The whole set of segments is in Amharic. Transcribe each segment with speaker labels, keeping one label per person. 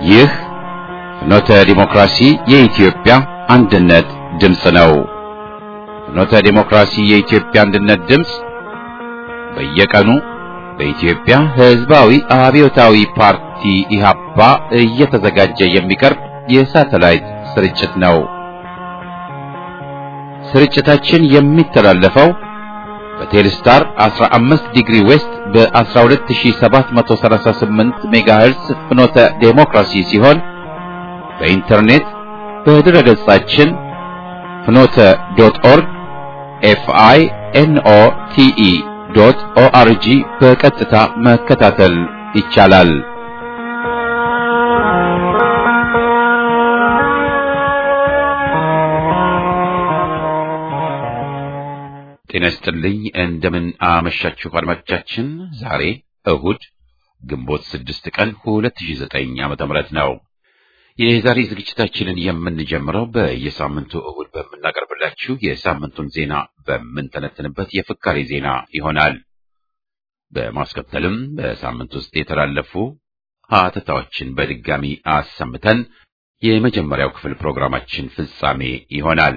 Speaker 1: ይህ ፍኖተ ዲሞክራሲ የኢትዮጵያ አንድነት ድምፅ ነው። ፍኖተ ዲሞክራሲ የኢትዮጵያ አንድነት ድምፅ በየቀኑ በኢትዮጵያ ሕዝባዊ አብዮታዊ ፓርቲ ኢህአፓ እየተዘጋጀ የሚቀርብ የሳተላይት ስርጭት ነው። ስርጭታችን የሚተላለፈው በቴሌስታር 15 ዲግሪ ዌስት በ12738 ሜጋሄርስ ፍኖተ ዴሞክራሲ ሲሆን በኢንተርኔት በድረ ገጻችን ፍኖተ ዶት ኦርግ ኤፍአይ ኤንኦ ቲኢ ዶት ኦአርጂ በቀጥታ መከታተል ይቻላል። ጤና ይስጥልኝ። እንደምን አመሻችሁ አድማጮቻችን። ዛሬ እሁድ ግንቦት ስድስት ቀን 2009 ዓመተ ምህረት ነው። የዛሬ ዝግጅታችንን የምንጀምረው በየሳምንቱ እሁድ በምናቀርብላችሁ የሳምንቱን ዜና በምንተነትንበት የፍካሬ ዜና ይሆናል። በማስከተልም በሳምንት ውስጥ የተላለፉ ሀተታዎችን በድጋሚ አሰምተን የመጀመሪያው ክፍል ፕሮግራማችን ፍጻሜ ይሆናል።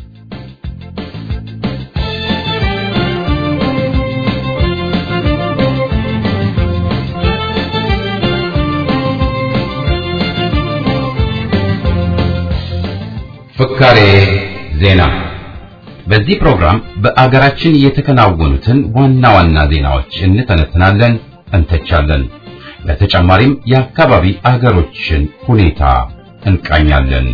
Speaker 1: ፍካሬ ዜና። በዚህ ፕሮግራም በአገራችን የተከናወኑትን ዋና ዋና ዜናዎች እንተነትናለን፣ እንተቻለን። በተጨማሪም የአካባቢ አገሮችን ሁኔታ እንቃኛለን።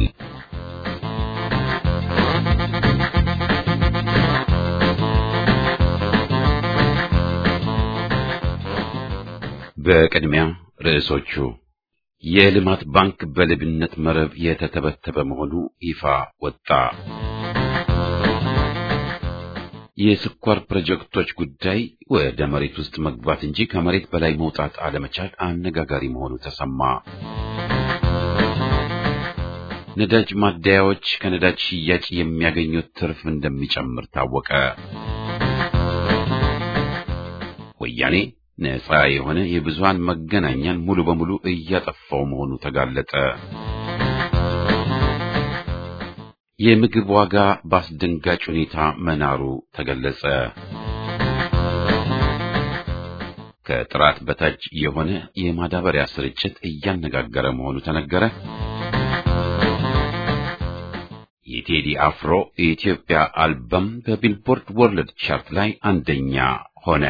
Speaker 1: በቅድሚያ ርዕሶቹ የልማት ባንክ በልብነት መረብ የተተበተበ መሆኑ ይፋ ወጣ። የስኳር ፕሮጀክቶች ጉዳይ ወደ መሬት ውስጥ መግባት እንጂ ከመሬት በላይ መውጣት አለመቻል አነጋጋሪ መሆኑ ተሰማ። ነዳጅ ማደያዎች ከነዳጅ ሽያጭ የሚያገኙት ትርፍ እንደሚጨምር ታወቀ። ወያኔ ነፃ የሆነ የብዙሃን መገናኛን ሙሉ በሙሉ እያጠፋው መሆኑ ተጋለጠ። የምግብ ዋጋ በአስደንጋጭ ሁኔታ መናሩ ተገለጸ። ከጥራት በታች የሆነ የማዳበሪያ ስርጭት እያነጋገረ መሆኑ ተነገረ። የቴዲ አፍሮ የኢትዮጵያ አልበም በቢልቦርድ ወርልድ ቻርት ላይ አንደኛ ሆነ።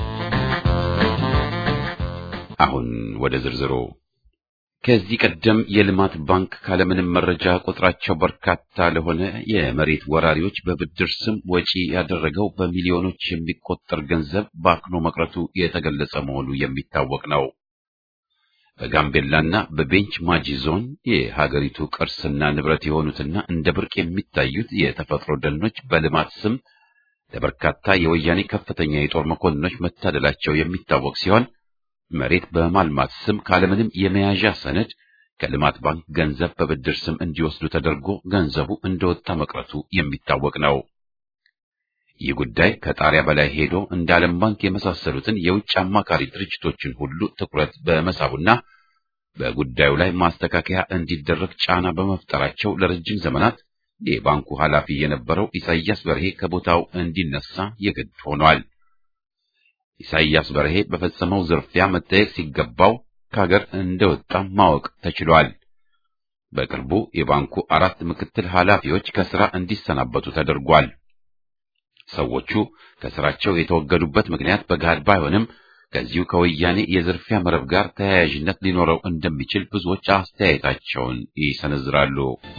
Speaker 1: አሁን ወደ ዝርዝሩ። ከዚህ ቀደም የልማት ባንክ ካለምንም መረጃ ቁጥራቸው በርካታ ለሆነ የመሬት ወራሪዎች በብድር ስም ወጪ ያደረገው በሚሊዮኖች የሚቆጠር ገንዘብ ባክኖ መቅረቱ የተገለጸ መሆኑ የሚታወቅ ነው። በጋምቤላና በቤንች ማጂ ዞን የሀገሪቱ ቅርስና ንብረት የሆኑትና እንደ ብርቅ የሚታዩት የተፈጥሮ ደኖች በልማት ስም ለበርካታ የወያኔ ከፍተኛ የጦር መኮንኖች መታደላቸው የሚታወቅ ሲሆን መሬት በማልማት ስም ካለምንም የመያዣ ሰነድ ከልማት ባንክ ገንዘብ በብድር ስም እንዲወስዱ ተደርጎ ገንዘቡ እንደወጣ መቅረቱ የሚታወቅ ነው። ይህ ጉዳይ ከጣሪያ በላይ ሄዶ እንደ ዓለም ባንክ የመሳሰሉትን የውጭ አማካሪ ድርጅቶችን ሁሉ ትኩረት በመሳቡና በጉዳዩ ላይ ማስተካከያ እንዲደረግ ጫና በመፍጠራቸው ለረጅም ዘመናት የባንኩ ኃላፊ የነበረው ኢሳያስ በርሄ ከቦታው እንዲነሳ የግድ ሆኗል። ኢሳይያስ በርሄ በፈጸመው ዝርፊያ መጠየቅ ሲገባው ከሀገር እንደወጣ ማወቅ ተችሏል። በቅርቡ የባንኩ አራት ምክትል ኃላፊዎች ከስራ እንዲሰናበቱ ተደርጓል። ሰዎቹ ከስራቸው የተወገዱበት ምክንያት በገሃድ ባይሆንም ከዚሁ ከወያኔ የዝርፊያ መረብ ጋር ተያያዥነት ሊኖረው እንደሚችል ብዙዎች አስተያየታቸውን ይሰነዝራሉ።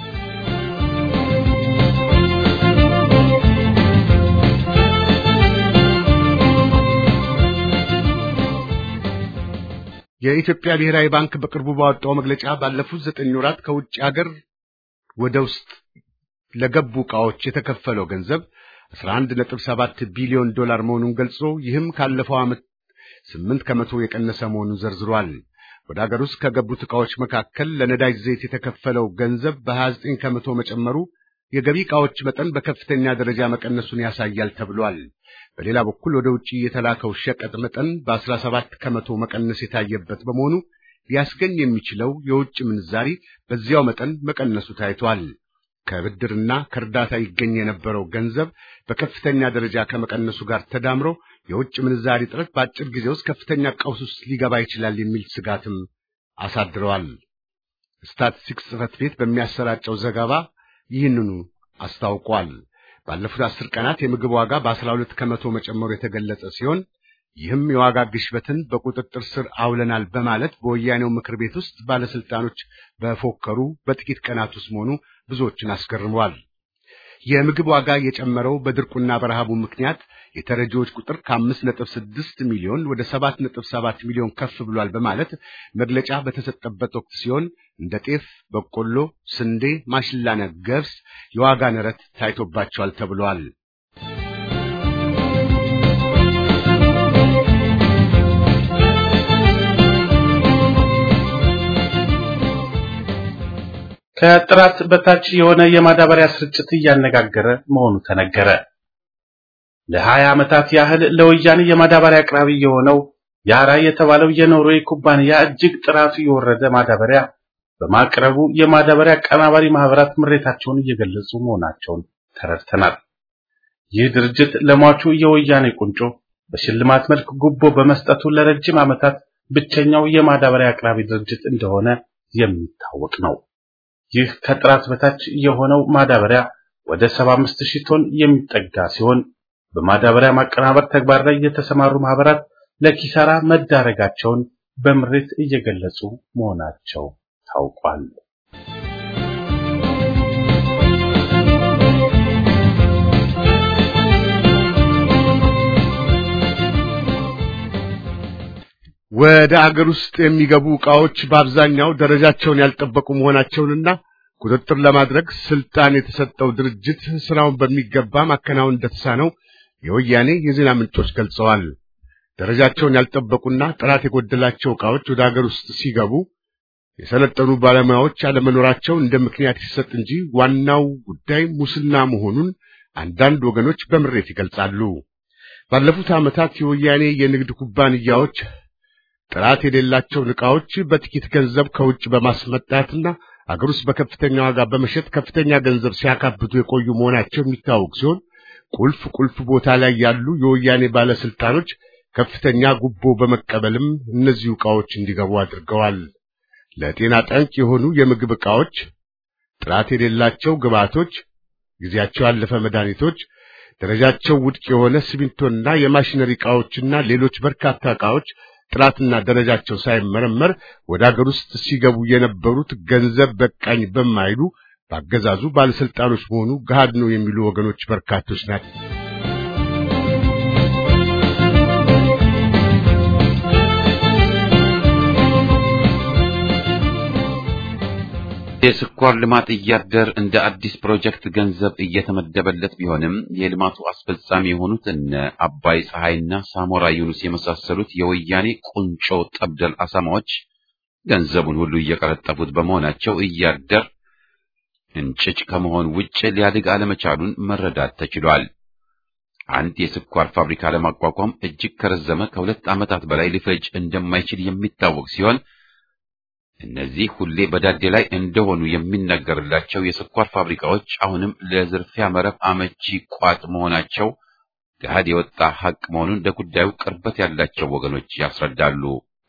Speaker 2: የኢትዮጵያ ብሔራዊ ባንክ በቅርቡ ባወጣው መግለጫ ባለፉት ዘጠኝ ወራት ከውጭ ሀገር ወደ ውስጥ ለገቡ ዕቃዎች የተከፈለው ገንዘብ 11.7 ቢሊዮን ዶላር መሆኑን ገልጾ ይህም ካለፈው ዓመት 8 ከመቶ የቀነሰ መሆኑን ዘርዝሯል። ወደ ሀገር ውስጥ ከገቡት ዕቃዎች መካከል ለነዳጅ ዘይት የተከፈለው ገንዘብ በ29 ከመቶ መጨመሩ የገቢ ዕቃዎች መጠን በከፍተኛ ደረጃ መቀነሱን ያሳያል ተብሏል። በሌላ በኩል ወደ ውጭ የተላከው ሸቀጥ መጠን በ17 ከመቶ መቀነስ የታየበት በመሆኑ ሊያስገኝ የሚችለው የውጭ ምንዛሪ በዚያው መጠን መቀነሱ ታይቷል። ከብድርና ከእርዳታ ይገኝ የነበረው ገንዘብ በከፍተኛ ደረጃ ከመቀነሱ ጋር ተዳምሮ የውጭ ምንዛሪ እጥረት በአጭር ጊዜ ውስጥ ከፍተኛ ቀውስ ውስጥ ሊገባ ይችላል የሚል ስጋትም አሳድረዋል። ስታቲስቲክስ ጽሕፈት ቤት በሚያሰራጨው ዘገባ ይህንኑ አስታውቋል። ባለፉት አስር ቀናት የምግብ ዋጋ በአስራ ሁለት ከመቶ መጨመሩ የተገለጸ ሲሆን ይህም የዋጋ ግሽበትን በቁጥጥር ስር አውለናል በማለት በወያኔው ምክር ቤት ውስጥ ባለስልጣኖች በፎከሩ በጥቂት ቀናት ውስጥ መሆኑ ብዙዎችን አስገርመዋል። የምግብ ዋጋ የጨመረው በድርቁና በረሃቡ ምክንያት የተረጂዎች ቁጥር ከአምስት ነጥብ ስድስት ሚሊዮን ወደ ሰባት ነጥብ ሰባት ሚሊዮን ከፍ ብሏል በማለት መግለጫ በተሰጠበት ወቅት ሲሆን እንደ ጤፍ፣ በቆሎ፣ ስንዴ፣ ማሽላና ገብስ የዋጋ ንረት ታይቶባቸዋል ተብሏል።
Speaker 3: ከጥራት በታች የሆነ የማዳበሪያ ስርጭት እያነጋገረ መሆኑ ተነገረ። ለሀያ ዓመታት ያህል ለወያኔ የማዳበሪያ አቅራቢ የሆነው ያራ የተባለው የኖርዌይ ኩባንያ እጅግ ጥራቱ የወረደ ማዳበሪያ በማቅረቡ የማዳበሪያ አቀናባሪ ማህበራት ምሬታቸውን እየገለጹ መሆናቸውን ተረድተናል። ይህ ድርጅት ለሟቹ የወያኔ ቁንጮ በሽልማት መልክ ጉቦ በመስጠቱ ለረጅም ዓመታት ብቸኛው የማዳበሪያ አቅራቢ ድርጅት እንደሆነ የሚታወቅ ነው። ይህ ከጥራት በታች የሆነው ማዳበሪያ ወደ 75 ሺህ ቶን የሚጠጋ ሲሆን በማዳበሪያ ማቀናበር ተግባር ላይ የተሰማሩ ማህበራት ለኪሳራ መዳረጋቸውን በምሬት እየገለጹ መሆናቸው ታውቋል።
Speaker 2: ወደ አገር ውስጥ የሚገቡ ዕቃዎች በአብዛኛው ደረጃቸውን ያልጠበቁ መሆናቸውንና ቁጥጥር ለማድረግ ስልጣን የተሰጠው ድርጅት ስራውን በሚገባ ማከናወን እንደተሳነው የወያኔ የዜና ምንጮች ገልጸዋል። ደረጃቸውን ያልጠበቁና ጥራት የጎደላቸው ዕቃዎች ወደ አገር ውስጥ ሲገቡ የሰለጠኑ ባለሙያዎች አለመኖራቸው እንደ ምክንያት ሲሰጥ እንጂ ዋናው ጉዳይ ሙስና መሆኑን አንዳንድ ወገኖች በምሬት ይገልጻሉ። ባለፉት ዓመታት የወያኔ የንግድ ኩባንያዎች ጥራት የሌላቸውን ዕቃዎች በጥቂት ገንዘብ ከውጭ በማስመጣትና አገር ውስጥ በከፍተኛ ዋጋ በመሸጥ ከፍተኛ ገንዘብ ሲያካብቱ የቆዩ መሆናቸው የሚታወቅ ሲሆን ቁልፍ ቁልፍ ቦታ ላይ ያሉ የወያኔ ባለስልጣኖች ከፍተኛ ጉቦ በመቀበልም እነዚሁ ዕቃዎች እንዲገቡ አድርገዋል። ለጤና ጠንቅ የሆኑ የምግብ ዕቃዎች፣ ጥራት የሌላቸው ግብዓቶች፣ ጊዜያቸው ያለፈ መድኃኒቶች፣ ደረጃቸው ውድቅ የሆነ ሲሚንቶና የማሽነሪ ዕቃዎችና ሌሎች በርካታ ዕቃዎች ጥራትና ደረጃቸው ሳይመረመር ወደ አገር ውስጥ ሲገቡ የነበሩት ገንዘብ በቃኝ በማይሉ በአገዛዙ ባለስልጣኖች መሆኑ ገሃድ ነው የሚሉ ወገኖች በርካቶች ናቸው።
Speaker 1: የስኳር ልማት እያደር እንደ አዲስ ፕሮጀክት ገንዘብ እየተመደበለት ቢሆንም የልማቱ አስፈጻሚ የሆኑት እነ አባይ ፀሐይና ሳሞራ ዩኑስ የመሳሰሉት የወያኔ ቁንጮ ጠብደል አሳማዎች ገንዘቡን ሁሉ እየቀረጠፉት በመሆናቸው እያደር እንጭጭ ከመሆን ውጭ ሊያድግ አለመቻሉን መረዳት ተችሏል። አንድ የስኳር ፋብሪካ ለማቋቋም እጅግ ከረዘመ ከሁለት ዓመታት በላይ ሊፈጅ እንደማይችል የሚታወቅ ሲሆን እነዚህ ሁሌ በዳዴ ላይ እንደሆኑ የሚነገርላቸው የስኳር ፋብሪካዎች አሁንም ለዝርፊያ መረብ አመቺ ቋጥ መሆናቸው ገሃድ የወጣ ሐቅ መሆኑን ለጉዳዩ ቅርበት ያላቸው ወገኖች ያስረዳሉ።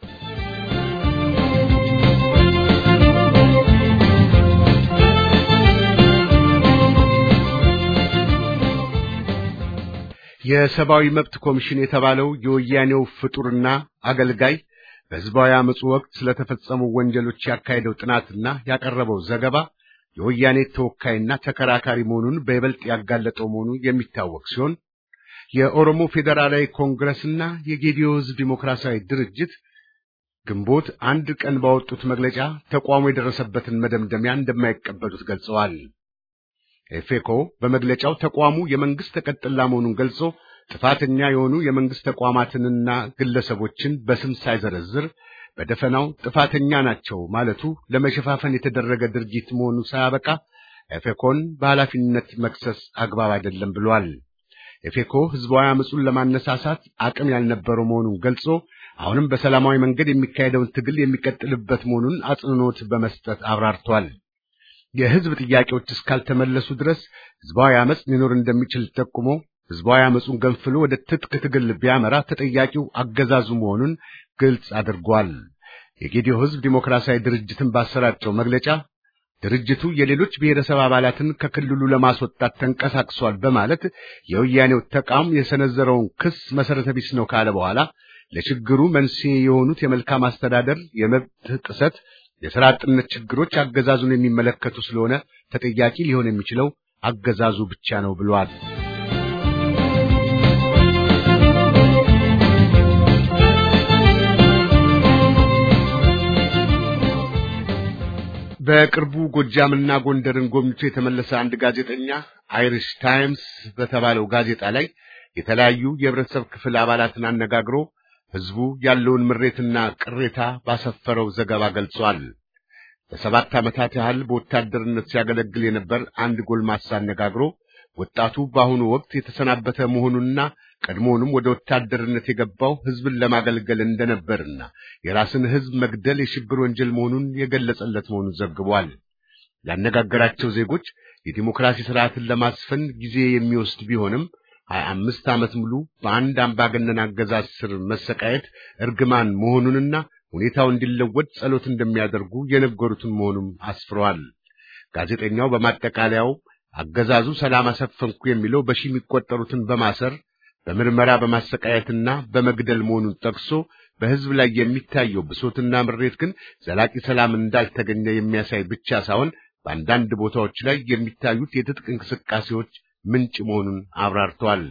Speaker 2: የሰብአዊ መብት ኮሚሽን የተባለው የወያኔው ፍጡርና አገልጋይ በሕዝባዊ አመፁ ወቅት ስለተፈጸሙ ወንጀሎች ያካሄደው ጥናትና ያቀረበው ዘገባ የወያኔ ተወካይና ተከራካሪ መሆኑን በይበልጥ ያጋለጠው መሆኑ የሚታወቅ ሲሆን የኦሮሞ ፌዴራላዊ ኮንግረስና የጌዲዮ ሕዝብ ዲሞክራሲያዊ ድርጅት ግንቦት አንድ ቀን ባወጡት መግለጫ ተቋሙ የደረሰበትን መደምደሚያ እንደማይቀበሉት ገልጸዋል። ኤፌኮ በመግለጫው ተቋሙ የመንግስት ተቀጥላ መሆኑን ገልጾ ጥፋተኛ የሆኑ የመንግስት ተቋማትንና ግለሰቦችን በስም ሳይዘረዝር በደፈናው ጥፋተኛ ናቸው ማለቱ ለመሸፋፈን የተደረገ ድርጊት መሆኑ ሳያበቃ ኤፌኮን በኃላፊነት መክሰስ አግባብ አይደለም ብሏል። ኤፌኮ ህዝባዊ አመፁን ለማነሳሳት አቅም ያልነበረው መሆኑን ገልጾ አሁንም በሰላማዊ መንገድ የሚካሄደውን ትግል የሚቀጥልበት መሆኑን አጽንዖት በመስጠት አብራርቷል። የህዝብ ጥያቄዎች እስካልተመለሱ ድረስ ህዝባዊ አመጽ ሊኖር እንደሚችል ጠቁሞ ህዝባዊ አመጹን ገንፍሎ ወደ ትጥቅ ትግል ቢያመራ ተጠያቂው አገዛዙ መሆኑን ግልጽ አድርጓል። የጌዲዮ ህዝብ ዲሞክራሲያዊ ድርጅትን ባሰራጨው መግለጫ ድርጅቱ የሌሎች ብሔረሰብ አባላትን ከክልሉ ለማስወጣት ተንቀሳቅሷል በማለት የወያኔው ተቋም የሰነዘረውን ክስ መሰረተ ቢስ ነው ካለ በኋላ ለችግሩ መንስኤ የሆኑት የመልካም አስተዳደር፣ የመብት ጥሰት፣ የሥራ አጥነት ችግሮች አገዛዙን የሚመለከቱ ስለሆነ ተጠያቂ ሊሆን የሚችለው አገዛዙ ብቻ ነው ብሏል። በቅርቡ ጎጃምና ጎንደርን ጎብኝቶ የተመለሰ አንድ ጋዜጠኛ አይሪሽ ታይምስ በተባለው ጋዜጣ ላይ የተለያዩ የህብረተሰብ ክፍል አባላትን አነጋግሮ ህዝቡ ያለውን ምሬትና ቅሬታ ባሰፈረው ዘገባ ገልጿል። ለሰባት ዓመታት ያህል በወታደርነት ሲያገለግል የነበር አንድ ጎልማሳ አነጋግሮ ወጣቱ በአሁኑ ወቅት የተሰናበተ መሆኑንና ቀድሞውንም ወደ ወታደርነት የገባው ህዝብን ለማገልገል እንደነበርና የራስን ህዝብ መግደል የሽብር ወንጀል መሆኑን የገለጸለት መሆኑን ዘግቧል። ያነጋገራቸው ዜጎች የዲሞክራሲ ስርዓትን ለማስፈን ጊዜ የሚወስድ ቢሆንም ሀያ አምስት ዓመት ሙሉ በአንድ አምባገነን አገዛዝ ስር መሰቃየት እርግማን መሆኑንና ሁኔታው እንዲለወጥ ጸሎት እንደሚያደርጉ የነገሩትን መሆኑም አስፍረዋል። ጋዜጠኛው በማጠቃለያው አገዛዙ ሰላም አሰፈንኩ የሚለው በሺህ የሚቆጠሩትን በማሰር በምርመራ በማሰቃየትና በመግደል መሆኑን ጠቅሶ በህዝብ ላይ የሚታየው ብሶትና ምሬት ግን ዘላቂ ሰላም እንዳልተገኘ የሚያሳይ ብቻ ሳይሆን በአንዳንድ ቦታዎች ላይ የሚታዩት የትጥቅ እንቅስቃሴዎች ምንጭ መሆኑን አብራርተዋል።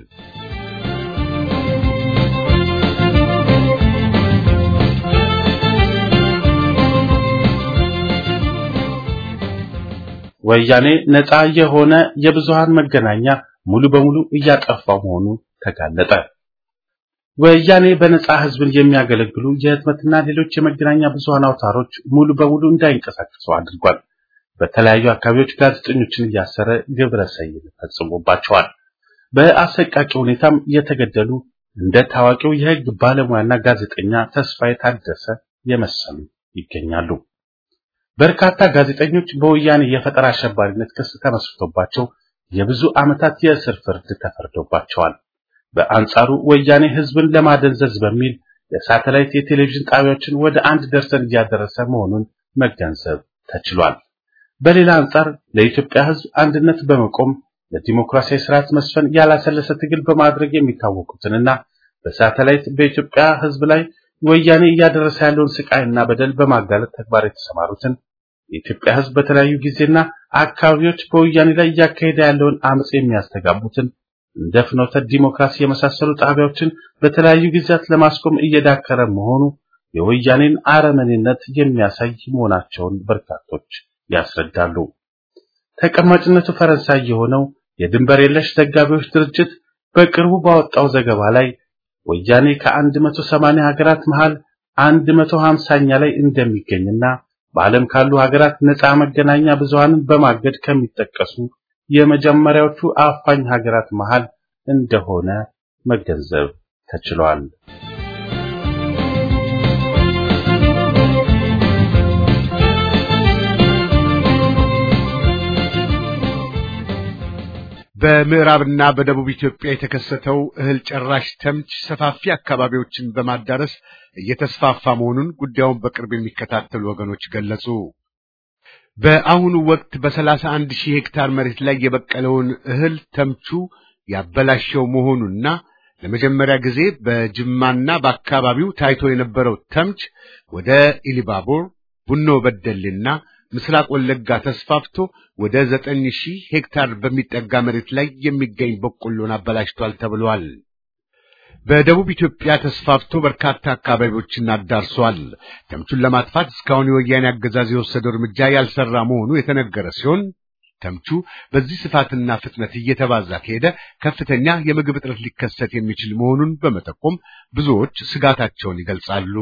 Speaker 3: ወያኔ ነፃ የሆነ የብዙሃን መገናኛ ሙሉ በሙሉ እያጠፋ መሆኑ ተጋለጠ። ወያኔ በነፃ ህዝብን የሚያገለግሉ የህትመትና ሌሎች የመገናኛ ብዙሃን አውታሮች ሙሉ በሙሉ እንዳይንቀሳቀሱ አድርጓል። በተለያዩ አካባቢዎች ጋዜጠኞችን እያሰረ ግብረ ሰይል ፈጽሞባቸዋል። በአሰቃቂ ሁኔታም የተገደሉ እንደ ታዋቂው የህግ ባለሙያና ጋዜጠኛ ተስፋዬ ታደሰ የመሰሉ ይገኛሉ። በርካታ ጋዜጠኞች በወያኔ የፈጠራ አሸባሪነት ክስ ተመስርቶባቸው የብዙ ዓመታት የእስር ፍርድ ተፈርዶባቸዋል። በአንጻሩ ወያኔ ህዝብን ለማደንዘዝ በሚል የሳተላይት የቴሌቪዥን ጣቢያዎችን ወደ አንድ ደርሰን እያደረሰ መሆኑን መገንዘብ ተችሏል። በሌላ አንጻር ለኢትዮጵያ ህዝብ አንድነት በመቆም ለዲሞክራሲያዊ ስርዓት መስፈን ያላሰለሰ ትግል በማድረግ የሚታወቁትንና በሳተላይት በኢትዮጵያ ህዝብ ላይ ወያኔ እያደረሰ ያለውን ስቃይና በደል በማጋለጥ ተግባር የተሰማሩትን የኢትዮጵያ ህዝብ በተለያዩ ጊዜና አካባቢዎች በወያኔ ላይ እያካሄደ ያለውን አመጽ የሚያስተጋቡትን እንደ ፍኖተ ዲሞክራሲ የመሳሰሉ ጣቢያዎችን በተለያዩ ጊዜያት ለማስቆም እየዳከረ መሆኑ የወያኔን አረመኔነት የሚያሳይ መሆናቸውን በርካቶች ያስረዳሉ። ተቀማጭነቱ ፈረንሳይ የሆነው የድንበር የለሽ ዘጋቢዎች ድርጅት በቅርቡ ባወጣው ዘገባ ላይ ወያኔ ከ180 ሀገራት መሃል 150ኛ ላይ እንደሚገኝና በዓለም ካሉ ሀገራት ነፃ መገናኛ ብዙሃንን በማገድ ከሚጠቀሱ የመጀመሪያዎቹ አፋኝ ሀገራት መሃል እንደሆነ መገንዘብ ተችሏል።
Speaker 2: በምዕራብና በደቡብ ኢትዮጵያ የተከሰተው እህል ጨራሽ ተምች ሰፋፊ አካባቢዎችን በማዳረስ እየተስፋፋ መሆኑን ጉዳዩን በቅርብ የሚከታተሉ ወገኖች ገለጹ። በአሁኑ ወቅት በሰላሳ አንድ ሺህ ሄክታር መሬት ላይ የበቀለውን እህል ተምቹ ያበላሸው መሆኑና ለመጀመሪያ ጊዜ በጅማና በአካባቢው ታይቶ የነበረው ተምች ወደ ኢሊባቦር፣ ቡኖ በደሌና ምስራቅ ወለጋ ተስፋፍቶ ወደ ዘጠኝ ሺህ ሄክታር በሚጠጋ መሬት ላይ የሚገኝ በቆሎን አበላሽቷል ተብሏል። በደቡብ ኢትዮጵያ ተስፋፍቶ በርካታ አካባቢዎችን አዳርሷል። ተምቹን ለማጥፋት እስካሁን የወያኔ አገዛዝ የወሰደው እርምጃ ያልሰራ መሆኑ የተነገረ ሲሆን ተምቹ በዚህ ስፋትና ፍጥነት እየተባዛ ከሄደ ከፍተኛ የምግብ እጥረት ሊከሰት የሚችል መሆኑን በመጠቆም ብዙዎች ስጋታቸውን ይገልጻሉ።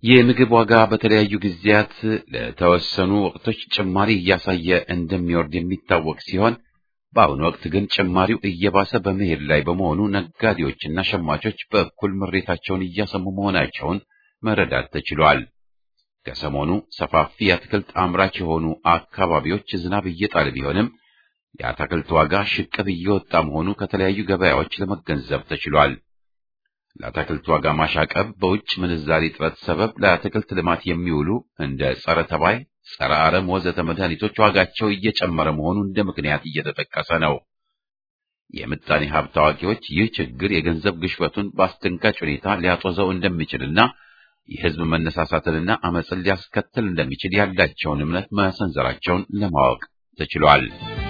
Speaker 1: የምግብ ዋጋ በተለያዩ ጊዜያት ለተወሰኑ ወቅቶች ጭማሪ እያሳየ እንደሚወርድ የሚታወቅ ሲሆን በአሁኑ ወቅት ግን ጭማሪው እየባሰ በመሄድ ላይ በመሆኑ ነጋዴዎችና ሸማቾች በእኩል ምሬታቸውን እያሰሙ መሆናቸውን መረዳት ተችሏል። ከሰሞኑ ሰፋፊ የአትክልት አምራች የሆኑ አካባቢዎች ዝናብ እየጣለ ቢሆንም የአትክልት ዋጋ ሽቅብ እየወጣ መሆኑ ከተለያዩ ገበያዎች ለመገንዘብ ተችሏል። ለአትክልት ዋጋ ማሻቀብ በውጭ ምንዛሪ እጥረት ሰበብ ለአትክልት ልማት የሚውሉ እንደ ጸረ ተባይ፣ ጸረ አረም ወዘተ መድኃኒቶች ዋጋቸው እየጨመረ መሆኑ እንደ ምክንያት እየተጠቀሰ ነው። የምጣኔ ሀብት አዋቂዎች ይህ ችግር የገንዘብ ግሽበቱን በአስደንጋጭ ሁኔታ ሊያጦዘው እንደሚችልና የሕዝብ መነሳሳትንና አመፅን ሊያስከትል እንደሚችል ያላቸውን እምነት መሰንዘራቸውን ለማወቅ ተችሏል።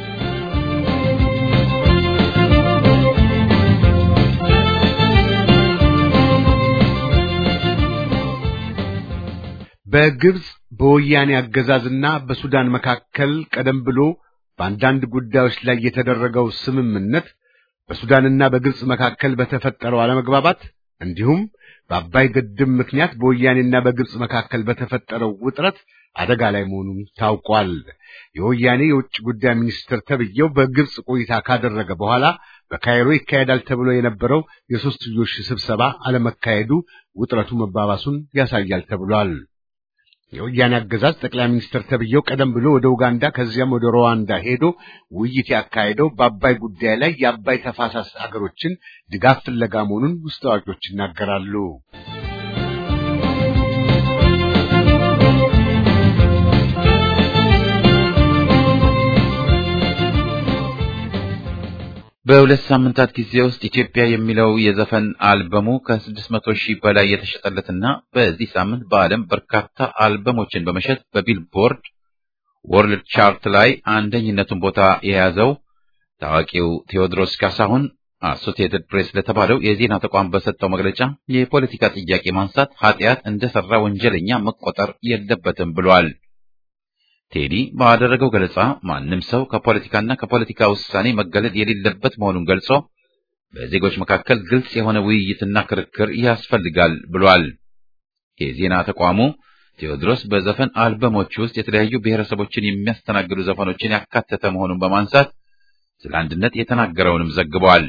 Speaker 2: በግብጽ በወያኔ አገዛዝና በሱዳን መካከል ቀደም ብሎ በአንዳንድ ጉዳዮች ላይ የተደረገው ስምምነት በሱዳንና በግብጽ መካከል በተፈጠረው አለመግባባት እንዲሁም በአባይ ግድብ ምክንያት በወያኔና በግብጽ መካከል በተፈጠረው ውጥረት አደጋ ላይ መሆኑን ታውቋል። የወያኔ የውጭ ጉዳይ ሚኒስትር ተብዬው በግብጽ ቆይታ ካደረገ በኋላ በካይሮ ይካሄዳል ተብሎ የነበረው የሦስትዮሽ ስብሰባ አለመካሄዱ ውጥረቱ መባባሱን ያሳያል ተብሏል። የወያኔ አገዛዝ ጠቅላይ ሚኒስትር ተብዬው ቀደም ብሎ ወደ ኡጋንዳ ከዚያም ወደ ሩዋንዳ ሄዶ ውይይት ያካሄደው በአባይ ጉዳይ ላይ የአባይ ተፋሳስ አገሮችን ድጋፍ ፍለጋ መሆኑን ውስጥ አዋቂዎች ይናገራሉ።
Speaker 1: በሁለት ሳምንታት ጊዜ ውስጥ ኢትዮጵያ የሚለው የዘፈን አልበሙ ከስድስት መቶ ሺህ በላይ የተሸጠለትና በዚህ ሳምንት በዓለም በርካታ አልበሞችን በመሸጥ በቢልቦርድ ወርልድ ቻርት ላይ አንደኝነቱን ቦታ የያዘው ታዋቂው ቴዎድሮስ ካሳሁን አሶሲየትድ ፕሬስ ለተባለው የዜና ተቋም በሰጠው መግለጫ የፖለቲካ ጥያቄ ማንሳት ኃጢአት እንደሰራ ወንጀለኛ መቆጠር የለበትም ብሏል። ቴዲ ባደረገው ገለጻ ማንም ሰው ከፖለቲካና ከፖለቲካ ውሳኔ መገለል የሌለበት መሆኑን ገልጾ በዜጎች መካከል ግልጽ የሆነ ውይይትና ክርክር ያስፈልጋል ብሏል። የዜና ተቋሙ ቴዎድሮስ በዘፈን አልበሞች ውስጥ የተለያዩ ብሔረሰቦችን የሚያስተናግዱ ዘፈኖችን ያካተተ መሆኑን በማንሳት ስለ አንድነት የተናገረውንም ዘግቧል።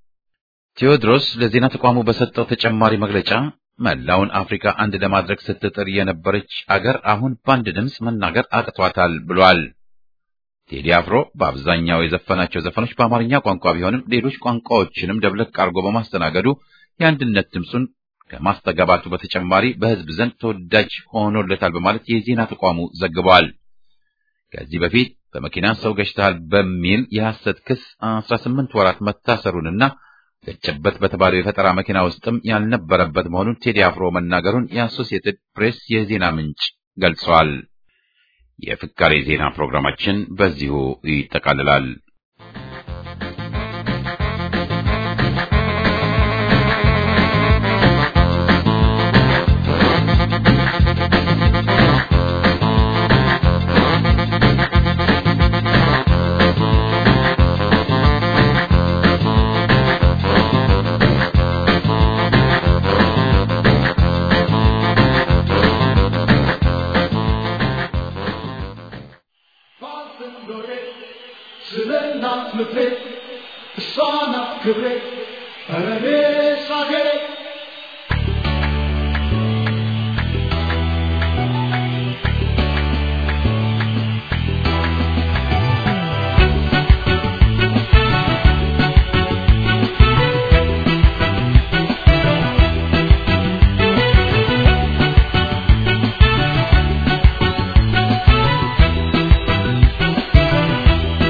Speaker 1: ቴዎድሮስ ለዜና ተቋሙ በሰጠው ተጨማሪ መግለጫ መላውን አፍሪካ አንድ ለማድረግ ስትጥር የነበረች አገር አሁን በአንድ ድምፅ መናገር አቅቷታል ብሏል። ቴዲ አፍሮ በአብዛኛው የዘፈናቸው ዘፈኖች በአማርኛ ቋንቋ ቢሆንም ሌሎች ቋንቋዎችንም ደብለቅ አድርጎ በማስተናገዱ የአንድነት ድምፁን ከማስተጋባቱ በተጨማሪ በሕዝብ ዘንድ ተወዳጅ ሆኖለታል በማለት የዜና ተቋሙ ዘግቧል። ከዚህ በፊት በመኪና ሰው ገጭተሃል በሚል የሐሰት ክስ 18 ወራት መታሰሩንና ገጨበት በተባለው የፈጠራ መኪና ውስጥም ያልነበረበት መሆኑን ቴዲ አፍሮ መናገሩን የአሶሲየትድ ፕሬስ የዜና ምንጭ ገልጸዋል። የፍካሬ ዜና ፕሮግራማችን በዚሁ ይጠቃልላል።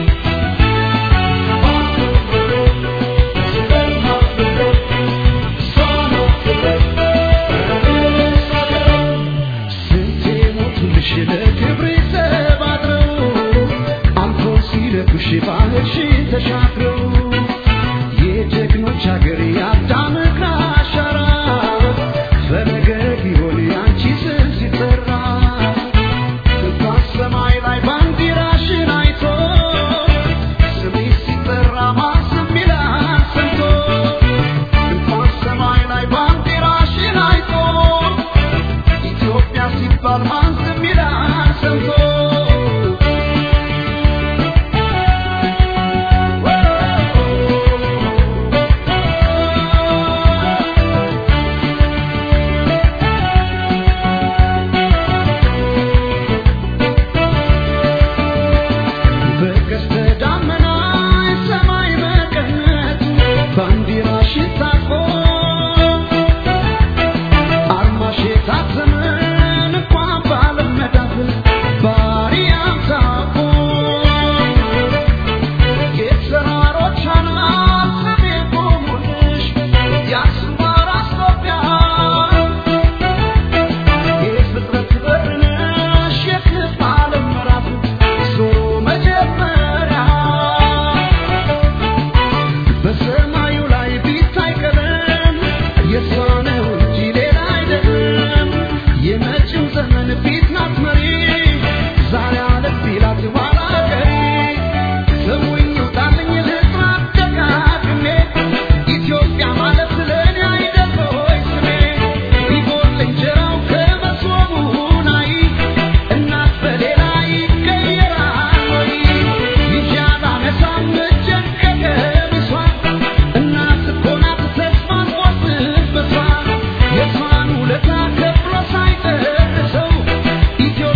Speaker 4: Thank ሲባል ማን ዝም ይላል ሰምቶ በቀስተ ደመና ሰማይ መቀነቱ ባንዲራሽን ታጥቆ አርማሽ የታተመ እንኳን ባለመዳፍ ባሪያም ታውቆ የተራሮች አናት ስሜ ቆሙልሽ የአክሱም አራስ ኢትዮጵያ የፍጥረት በር ነሽ የክብ ዓለም ምዕራፍ ዞሮ መጀመሪያ በሰማዩ ላይ ቢታይ ቀለም የእሷ ነው እንጂ ሌላ አይደለም። የመጪው ዘመን ፊት ናት መሪ ዛሬ አለፍ ቢላት ኋላ ቀሪ ስሙኝ ውጣልኝ ልጥራት ደጋግሜ ኢትዮጵያ ማለት ለእኔ አይደል ሆይ ስሜ ቢጎል እንጀራው ከመሶቡ ላይ እናት በሌላ ይቀየራል ወይ ልጅ አላነሳም እጄን ከቀሚሷ እናት እኮ ናት ተስፋን ቆርጥበቷ የሷን ውለታ ከፍሎ ሳይጨርሰው ኢትዮ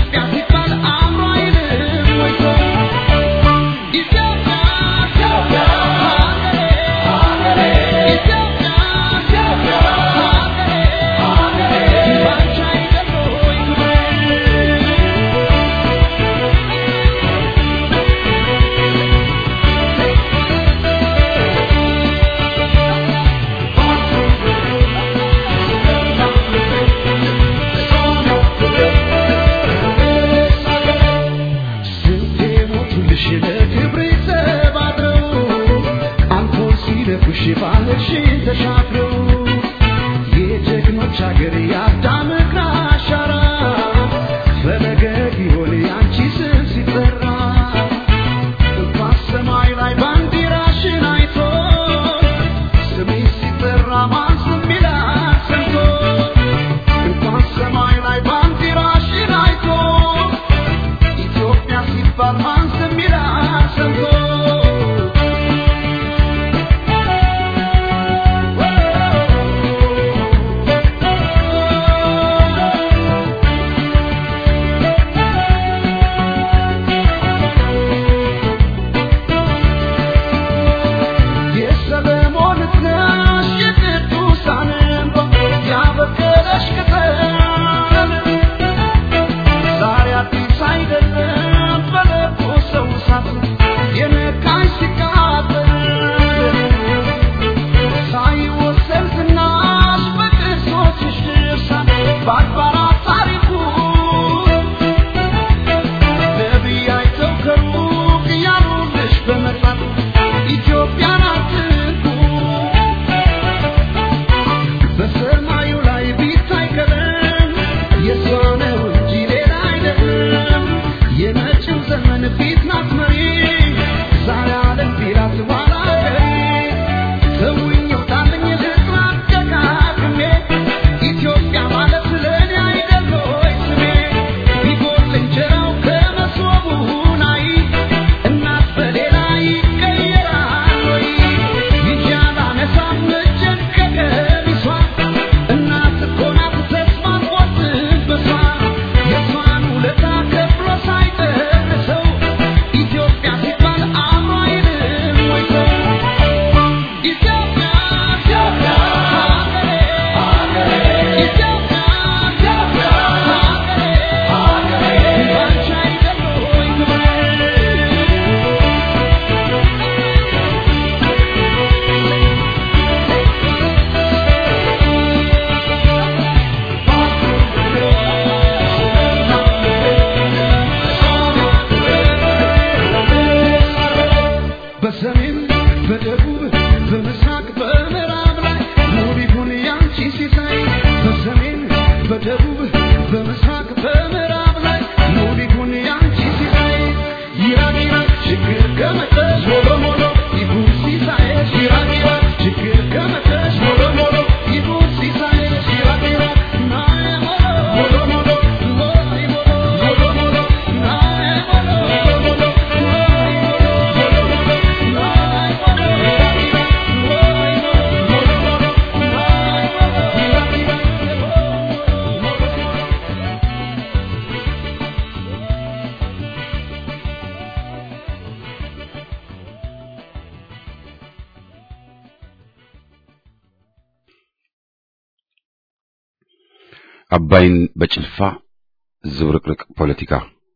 Speaker 1: አባይን በጭልፋ ዝብርቅርቅ ፖለቲካ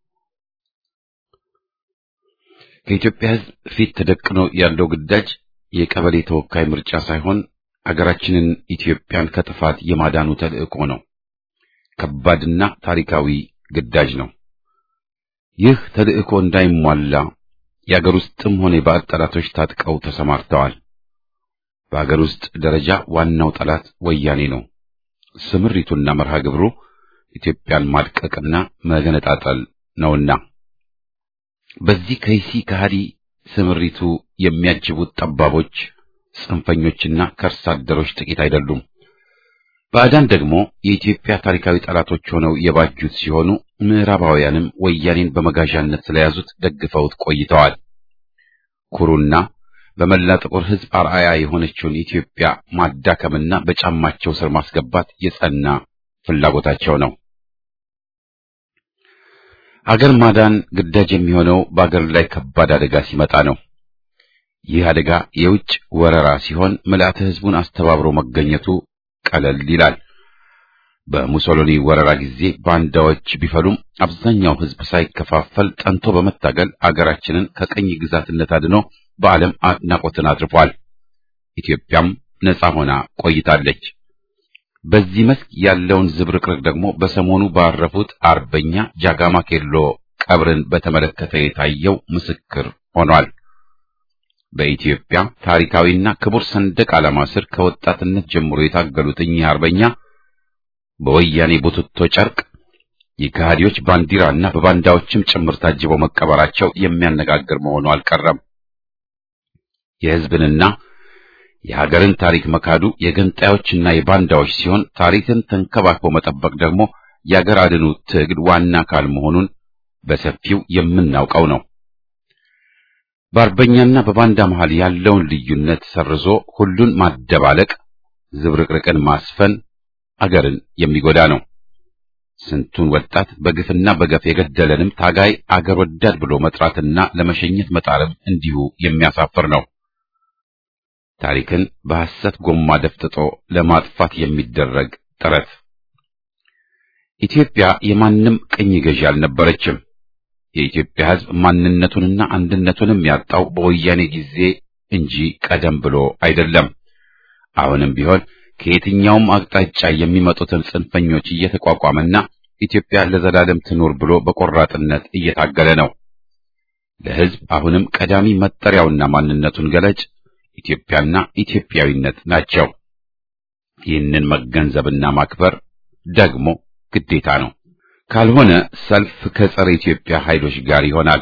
Speaker 1: ከኢትዮጵያ ሕዝብ ፊት ተደቅኖ ያለው ግዳጅ የቀበሌ ተወካይ ምርጫ ሳይሆን አገራችንን ኢትዮጵያን ከጥፋት የማዳኑ ተልእኮ ነው። ከባድና ታሪካዊ ግዳጅ ነው። ይህ ተልእኮ እንዳይሟላ የአገር ውስጥም ሆነ የባዕድ ጠላቶች ታጥቀው ተሰማርተዋል። በአገር ውስጥ ደረጃ ዋናው ጠላት ወያኔ ነው። ስምሪቱና መርሃ ግብሩ ኢትዮጵያን ማድቀቅና መገነጣጠል ነውና በዚህ ከይሲ ከሃዲ ስምሪቱ የሚያጅቡት ጠባቦች፣ ጽንፈኞችና ከርሳ አደሮች ጥቂት አይደሉም። ባዕዳን ደግሞ የኢትዮጵያ ታሪካዊ ጠላቶች ሆነው የባጁት ሲሆኑ ምዕራባውያንም ወያኔን በመጋዣነት ስለያዙት ደግፈውት ቆይተዋል። ኩሩና በመላ ጥቁር ሕዝብ አርአያ የሆነችውን ኢትዮጵያ ማዳከምና በጫማቸው ስር ማስገባት የጸና ፍላጎታቸው ነው። አገር ማዳን ግዳጅ የሚሆነው በአገር ላይ ከባድ አደጋ ሲመጣ ነው። ይህ አደጋ የውጭ ወረራ ሲሆን ምልአተ ሕዝቡን አስተባብሮ መገኘቱ ቀለል ይላል። በሙሶሎኒ ወረራ ጊዜ ባንዳዎች ቢፈሉም አብዛኛው ሕዝብ ሳይከፋፈል ጠንቶ በመታገል አገራችንን ከቀኝ ግዛትነት አድኖ በዓለም አድናቆትን አትርፏል። ኢትዮጵያም ነጻ ሆና ቆይታለች። በዚህ መስክ ያለውን ዝብርቅርቅ ደግሞ በሰሞኑ ባረፉት አርበኛ ጃጋማ ኬሎ ቀብርን በተመለከተ የታየው ምስክር ሆኗል። በኢትዮጵያ ታሪካዊና ክቡር ሰንደቅ ዓላማ ስር ከወጣትነት ጀምሮ የታገሉት እኚህ አርበኛ በወያኔ ቡትቶ ጨርቅ የከሃዲዎች ባንዲራና በባንዳዎችም ጭምር ታጅበው መቀበራቸው የሚያነጋግር መሆኑ አልቀረም። የሕዝብንና የሀገርን ታሪክ መካዱ የገንጣዮችና የባንዳዎች ሲሆን ታሪክን ተንከባክቦ መጠበቅ ደግሞ የአገር አድኑ ትግል ዋና አካል መሆኑን በሰፊው የምናውቀው ነው። በአርበኛና በባንዳ መሃል ያለውን ልዩነት ሰርዞ ሁሉን ማደባለቅ፣ ዝብርቅርቅን ማስፈን አገርን የሚጎዳ ነው። ስንቱን ወጣት በግፍና በገፍ የገደለንም ታጋይ አገር ወዳድ ብሎ መጥራትና ለመሸኘት መጣረብ እንዲሁ የሚያሳፍር ነው። ታሪክን በሐሰት ጎማ ደፍጥጦ ለማጥፋት የሚደረግ ጥረት። ኢትዮጵያ የማንም ቅኝ ገዢ አልነበረችም። የኢትዮጵያ ሕዝብ ማንነቱንና አንድነቱንም ያጣው በወያኔ ጊዜ እንጂ ቀደም ብሎ አይደለም። አሁንም ቢሆን ከየትኛውም አቅጣጫ የሚመጡትን ጽንፈኞች እየተቋቋመና ኢትዮጵያ ለዘላለም ትኑር ብሎ በቆራጥነት እየታገለ ነው። ለሕዝብ አሁንም ቀዳሚ መጠሪያውና ማንነቱን ገለጭ ኢትዮጵያና ኢትዮጵያዊነት ናቸው። ይህንን መገንዘብና ማክበር ደግሞ ግዴታ ነው። ካልሆነ ሰልፍ ከጸረ ኢትዮጵያ ኃይሎች ጋር ይሆናል።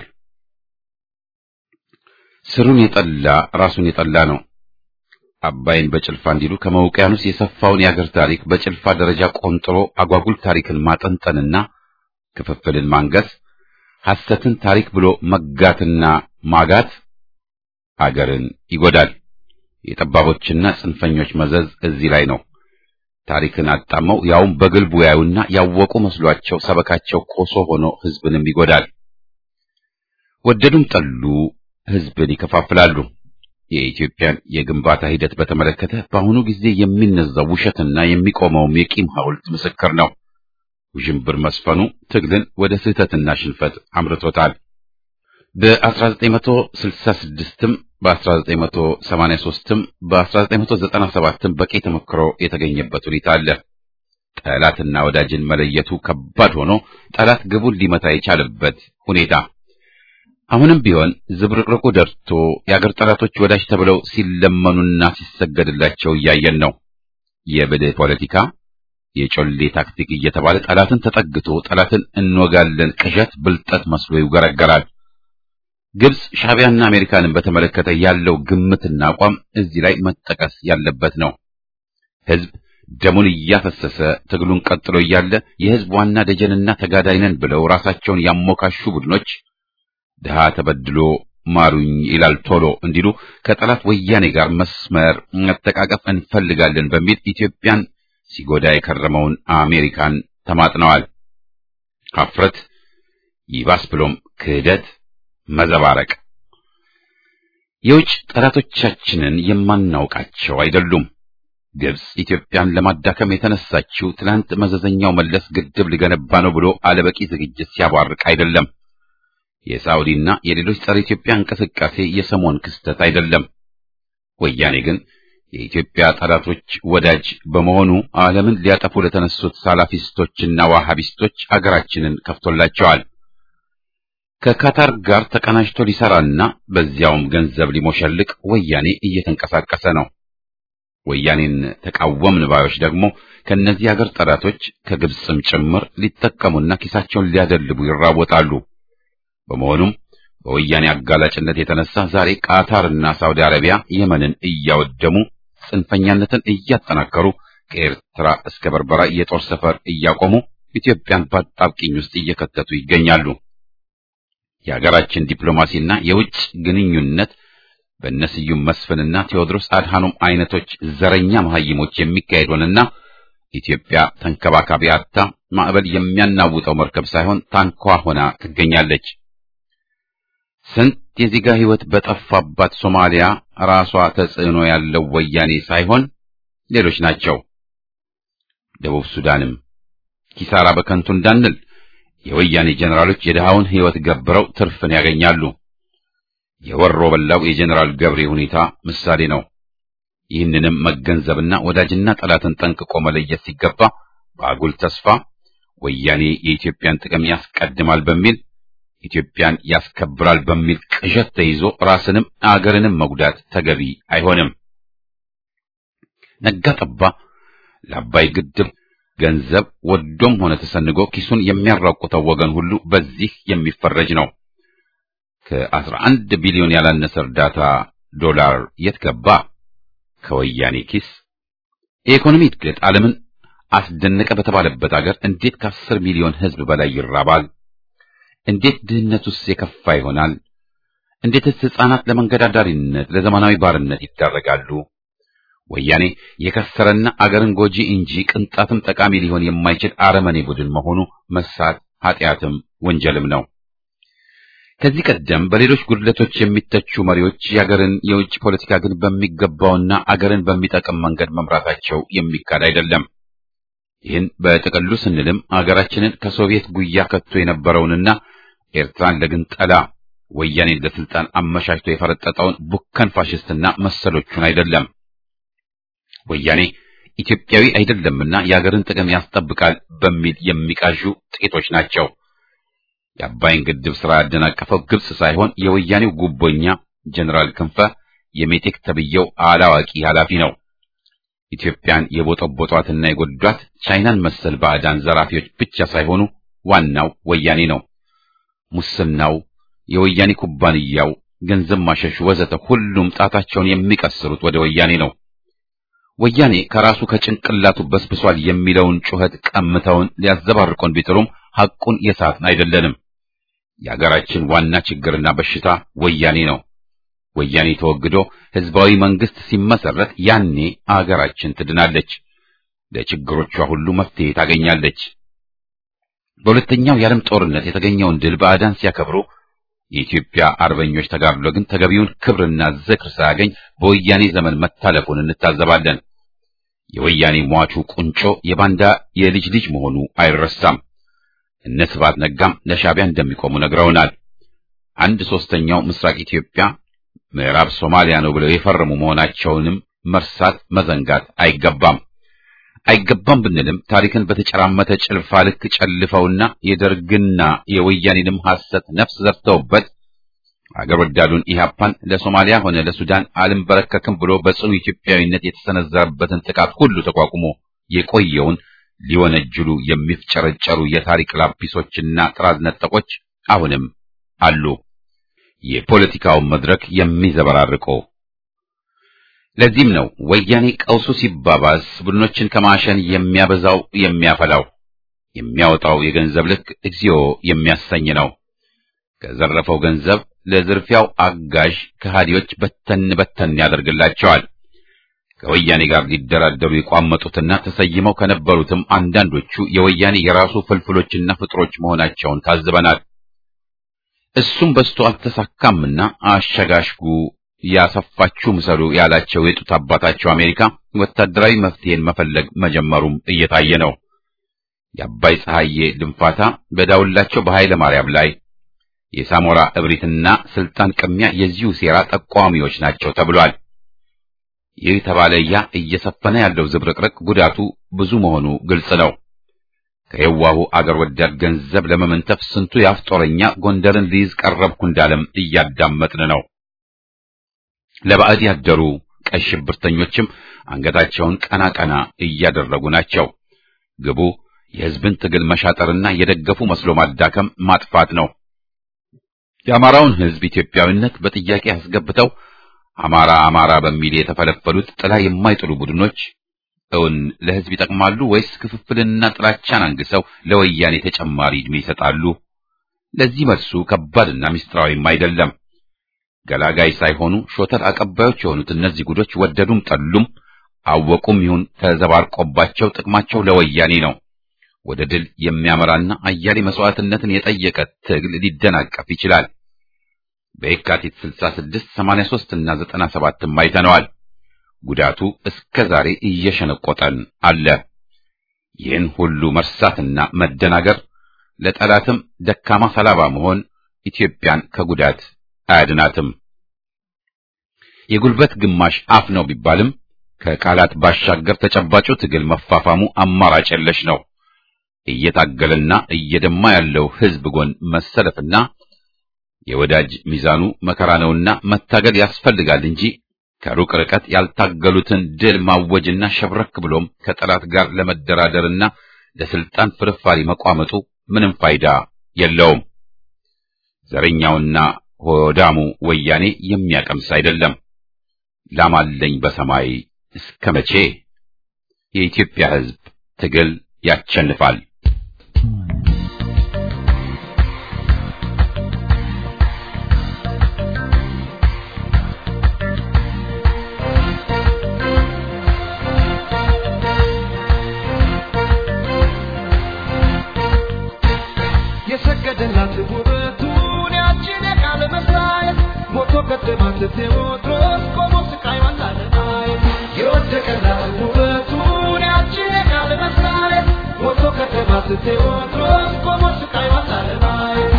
Speaker 1: ስሩን የጠላ ራሱን የጠላ ነው። አባይን በጭልፋ እንዲሉ ከመውቅያኖስ የሰፋውን የአገር ታሪክ በጭልፋ ደረጃ ቆንጥሮ አጓጉል ታሪክን ማጠንጠንና ክፍፍልን ማንገስ፣ ሐሰትን ታሪክ ብሎ መጋትና ማጋት አገርን ይጎዳል። የጠባቦችና ጽንፈኞች መዘዝ እዚህ ላይ ነው። ታሪክን አጣመው ያውም በግልቡ ያዩና ያወቁ መስሏቸው ሰበካቸው ኮሶ ሆኖ ሕዝብንም ይጎዳል። ወደዱም ጠሉ ሕዝብን ይከፋፍላሉ። የኢትዮጵያን የግንባታ ሂደት በተመለከተ በአሁኑ ጊዜ የሚነዛው ውሸትና የሚቆመውም የቂም ሐውልት ምስክር ነው። ውዥንብር መስፈኑ ትግልን ወደ ስህተትና ሽንፈት አምርቶታል። በ1966ም በ1983ም በ1997ም በቂ ተሞክሮ የተገኘበት ሁኔታ አለ። ጠላትና ወዳጅን መለየቱ ከባድ ሆኖ ጠላት ግቡን ሊመታ የቻለበት ሁኔታ አሁንም ቢሆን ዝብርቅርቁ ደርቶ የአገር ጠላቶች ወዳጅ ተብለው ሲለመኑና ሲሰገድላቸው እያየን ነው። የብልህ ፖለቲካ የጮሌ ታክቲክ እየተባለ ጠላትን ተጠግቶ ጠላትን እንወጋለን ቅዠት ብልጠት መስሎ ይውገረገራል። ግብጽ ሻዕቢያና አሜሪካንን በተመለከተ ያለው ግምትና አቋም እዚህ ላይ መጠቀስ ያለበት ነው። ሕዝብ ደሙን እያፈሰሰ ትግሉን ቀጥሎ እያለ የሕዝብ ዋና ደጀንና ተጋዳይ ነን ብለው ራሳቸውን ያሞካሹ ቡድኖች ድሃ ተበድሎ ማሩኝ ይላል ቶሎ እንዲሉ ከጠላት ወያኔ ጋር መስመር መተቃቀፍ እንፈልጋለን በሚል ኢትዮጵያን ሲጎዳ የከረመውን አሜሪካን ተማጥነዋል። ሀፍረት ይባስ ብሎም ክህደት፣ መዘባረቅ። የውጭ ጠላቶቻችንን የማናውቃቸው አይደሉም። ግብጽ ኢትዮጵያን ለማዳከም የተነሳችው ትናንት መዘዘኛው መለስ ግድብ ሊገነባ ነው ብሎ አለበቂ ዝግጅት ሲያቧርቅ አይደለም። የሳውዲና የሌሎች ጸረ ኢትዮጵያ እንቅስቃሴ የሰሞን ክስተት አይደለም። ወያኔ ግን የኢትዮጵያ ጠላቶች ወዳጅ በመሆኑ ዓለምን ሊያጠፉ ለተነሱት ሳላፊስቶችና ዋሃቢስቶች አገራችንን ከፍቶላቸዋል። ከካታር ጋር ተቀናጅቶ ሊሰራና በዚያውም ገንዘብ ሊሞሸልቅ ወያኔ እየተንቀሳቀሰ ነው። ወያኔን ተቃወምን ባዮች ደግሞ ከእነዚህ አገር ጠላቶች ከግብፅም ጭምር ሊጠቀሙና ኪሳቸውን ሊያደልቡ ይራወጣሉ። በመሆኑም በወያኔ አጋላጭነት የተነሳ ዛሬ ቃታርና ሳውዲ አረቢያ የመንን እያወደሙ ጽንፈኛነትን እያጠናከሩ ከኤርትራ እስከ በርበራ የጦር ሰፈር እያቆሙ ኢትዮጵያን በአጣብቂኝ ውስጥ እየከተቱ ይገኛሉ። የሀገራችን ዲፕሎማሲና የውጭ ግንኙነት በእነስዩም መስፍንና ቴዎድሮስ አድሃኖም አይነቶች ዘረኛ መሐይሞች የሚካሄድ ሆነና ኢትዮጵያ ተንከባካቢ አጥታ ማዕበል የሚያናውጠው መርከብ ሳይሆን ታንኳ ሆና ትገኛለች። ስንት የዜጋ ሕይወት በጠፋባት ሶማሊያ ራሷ ተጽዕኖ ያለው ወያኔ ሳይሆን ሌሎች ናቸው። ደቡብ ሱዳንም ኪሳራ በከንቱ እንዳንል የወያኔ ጀነራሎች የድሃውን ሕይወት ገብረው ትርፍን ያገኛሉ። የወሮ በላው የጀነራል ገብሬ ሁኔታ ምሳሌ ነው። ይህንንም መገንዘብና ወዳጅና ጠላትን ጠንቅቆ መለየት ሲገባ በአጉል ተስፋ ወያኔ የኢትዮጵያን ጥቅም ያስቀድማል በሚል ኢትዮጵያን ያስከብራል በሚል ቅዠት ተይዞ ራስንም አገርንም መጉዳት ተገቢ አይሆንም። ነጋ ጠባ ለአባይ ግድብ ገንዘብ ወዶም ሆነ ተሰንጎ ኪሱን የሚያራቁተው ወገን ሁሉ በዚህ የሚፈረጅ ነው። ከአስራ አንድ ቢሊዮን ያላነሰ እርዳታ ዶላር የት ገባ? ከወያኔ ኪስ። የኢኮኖሚ እድገት ዓለምን አስደነቀ በተባለበት አገር እንዴት ከአስር ሚሊዮን ሕዝብ በላይ ይራባል? እንዴት ድህነቱስ የከፋ ይሆናል? እንዴትስ ሕፃናት ለመንገድ አዳሪነት፣ ለዘመናዊ ባርነት ይዳረጋሉ? ወያኔ የከሰረና አገርን ጎጂ እንጂ ቅንጣትም ጠቃሚ ሊሆን የማይችል አረመኔ ቡድን መሆኑ መሳት ኃጢአትም ወንጀልም ነው። ከዚህ ቀደም በሌሎች ጉድለቶች የሚተቹ መሪዎች የአገርን የውጭ ፖለቲካ ግን በሚገባውና አገርን በሚጠቅም መንገድ መምራታቸው የሚካድ አይደለም። ይህን በጥቅሉ ስንልም አገራችንን ከሶቪየት ጉያ ከቶ የነበረውንና ኤርትራን ለግንጠላ ወያኔን ለስልጣን አመቻችቶ የፈረጠጠውን ቡከን ፋሽስትና መሰሎቹን አይደለም። ወያኔ ኢትዮጵያዊ አይደለምና የአገርን ጥቅም ያስጠብቃል በሚል የሚቃዡ ጥቂቶች ናቸው። የአባይን ግድብ ስራ ያደናቀፈው ግብጽ ሳይሆን የወያኔው ጉቦኛ ጀነራል ክንፈ የሜቴክ ተብየው አላዋቂ ኃላፊ ነው። ኢትዮጵያን የቦጠቦጧትና የጎዷት ቻይናን መሰል ባዕዳን ዘራፊዎች ብቻ ሳይሆኑ ዋናው ወያኔ ነው። ሙስናው፣ የወያኔ ኩባንያው፣ ገንዘብ ማሸሹ ወዘተ ሁሉም ጣታቸውን የሚቀስሩት ወደ ወያኔ ነው። ወያኔ ከራሱ ከጭንቅላቱ በስብሷል የሚለውን ጩኸት ቀምተውን ሊያዘባርቁን ቢጥሩም ሐቁን የሳትን አይደለንም። የአገራችን ዋና ችግርና በሽታ ወያኔ ነው። ወያኔ ተወግዶ ህዝባዊ መንግስት ሲመሰረት ያኔ አገራችን ትድናለች፣ ለችግሮቿ ሁሉ መፍትሄ ታገኛለች። በሁለተኛው የዓለም ጦርነት የተገኘውን ድል ባዕዳን ሲያከብሩ የኢትዮጵያ አርበኞች ተጋድሎ ግን ተገቢውን ክብርና ዝክር ሳያገኝ በወያኔ ዘመን መታለፉን እንታዘባለን። የወያኔ ሟቹ ቁንጮ የባንዳ የልጅ ልጅ መሆኑ አይረሳም። እነ ስብሐት ነጋም ለሻዕቢያ እንደሚቆሙ ነግረውናል። አንድ ሶስተኛው ምስራቅ ኢትዮጵያ ምዕራብ ሶማሊያ ነው ብለው የፈረሙ መሆናቸውንም መርሳት መዘንጋት አይገባም። አይገባም ብንልም ታሪክን በተጨራመተ ጭልፋ ልክ ጨልፈውና የደርግና የወያኔንም ሐሰት ነፍስ ዘርተውበት አገር ወዳዱን ኢህአፓን ለሶማሊያ ሆነ ለሱዳን አልንበረከክም ብሎ በጽኑ ኢትዮጵያዊነት የተሰነዘረበትን ጥቃት ሁሉ ተቋቁሞ የቆየውን ሊወነጅሉ የሚፍጨረጨሩ የታሪክ ላጲሶችና ጥራዝ ነጠቆች አሁንም አሉ። የፖለቲካውን መድረክ የሚዘበራርቁ ለዚህም ነው ወያኔ ቀውሱ ሲባባስ ቡድኖችን ከማሸን የሚያበዛው የሚያፈላው የሚያወጣው የገንዘብ ልክ እግዚኦ የሚያሰኝ ነው። ከዘረፈው ገንዘብ ለዝርፊያው አጋዥ ከሃዲዎች በተን በተን ያደርግላቸዋል። ከወያኔ ጋር ሊደራደሩ የቋመጡትና ተሰይመው ከነበሩትም አንዳንዶቹ የወያኔ የራሱ ፍልፍሎችና ፍጥሮች መሆናቸውን ታዝበናል። እሱም በስቶ አልተሳካምና አሸጋሽጉ ያሰፋችሁ ምሰሉ ያላቸው የጡት አባታቸው አሜሪካ ወታደራዊ መፍትሄን መፈለግ መጀመሩም እየታየ ነው። የአባይ ፀሐዬ ድንፋታ በዳውላቸው በኃይለ ማርያም ላይ የሳሞራ እብሪትና ስልጣን ቅሚያ የዚሁ ሴራ ጠቋሚዎች ናቸው ተብሏል። ይህ ተባለ ያ እየሰፈነ ያለው ዝብርቅርቅ ጉዳቱ ብዙ መሆኑ ግልጽ ነው። ከየዋሁ አገር ወዳድ ገንዘብ ለመመንተፍ ስንቱ የአፍጦረኛ ጎንደርን ሊይዝ ቀረብኩ እንዳለም እያዳመጥን ነው። ለባዕድ ያደሩ ቀይ ሽብርተኞችም አንገታቸውን ቀና ቀና እያደረጉ ናቸው። ግቡ የሕዝብን ትግል መሻጠርና የደገፉ መስሎ ማዳከም ማጥፋት ነው። የአማራውን ሕዝብ ኢትዮጵያዊነት በጥያቄ አስገብተው አማራ አማራ በሚል የተፈለፈሉት ጥላ የማይጥሉ ቡድኖች እውን ለሕዝብ ይጠቅማሉ ወይስ ክፍፍልንና ጥላቻን አንግሰው ለወያኔ ተጨማሪ ዕድሜ ይሰጣሉ? ለዚህ መልሱ ከባድና ምስጢራዊም አይደለም። ገላጋይ ሳይሆኑ ሾተል አቀባዮች የሆኑት እነዚህ ጉዶች ወደዱም ጠሉም አወቁም ይሁን ተዘባርቆባቸው ጥቅማቸው ለወያኔ ነው። ወደ ድል የሚያመራና አያሌ መስዋዕትነትን የጠየቀ ትግል ሊደናቀፍ ይችላል። በየካቲት 66፣ 83 እና 97ም አይተነዋል። ጉዳቱ እስከ ዛሬ እየሸነቆጠን አለ። ይህን ሁሉ መርሳትና መደናገር ለጠላትም ደካማ ሰላባ መሆን ኢትዮጵያን ከጉዳት አያድናትም። የጉልበት ግማሽ አፍ ነው ቢባልም ከቃላት ባሻገር ተጨባጩ ትግል መፋፋሙ አማራጭ የለሽ ነው። እየታገለና እየደማ ያለው ሕዝብ ጎን መሰለፍና የወዳጅ ሚዛኑ መከራ ነውና መታገል ያስፈልጋል እንጂ ከሩቅ ርቀት ያልታገሉትን ድል ማወጅና ሸብረክ ብሎም ከጠላት ጋር ለመደራደርና ለስልጣን ፍርፋሪ መቋመጡ ምንም ፋይዳ የለውም። ዘረኛውና ሆዳሙ ወያኔ የሚያቀምስ አይደለም። ላማለኝ በሰማይ እስከ መቼ? የኢትዮጵያ ሕዝብ ትግል ያቸንፋል።
Speaker 4: የሰገደላት ውበቱን ያችን የቃል መሳየት ሞቶ ቀደማት ቴዎድሮስ ቆሞ ስቃይዋን ላለማየት የወደቀላት ውበቱን ያችን የቃል መሳየት ሞቶ ቀደማት ቴዎድሮስ ቆሞ ስቃይዋን ላለማየት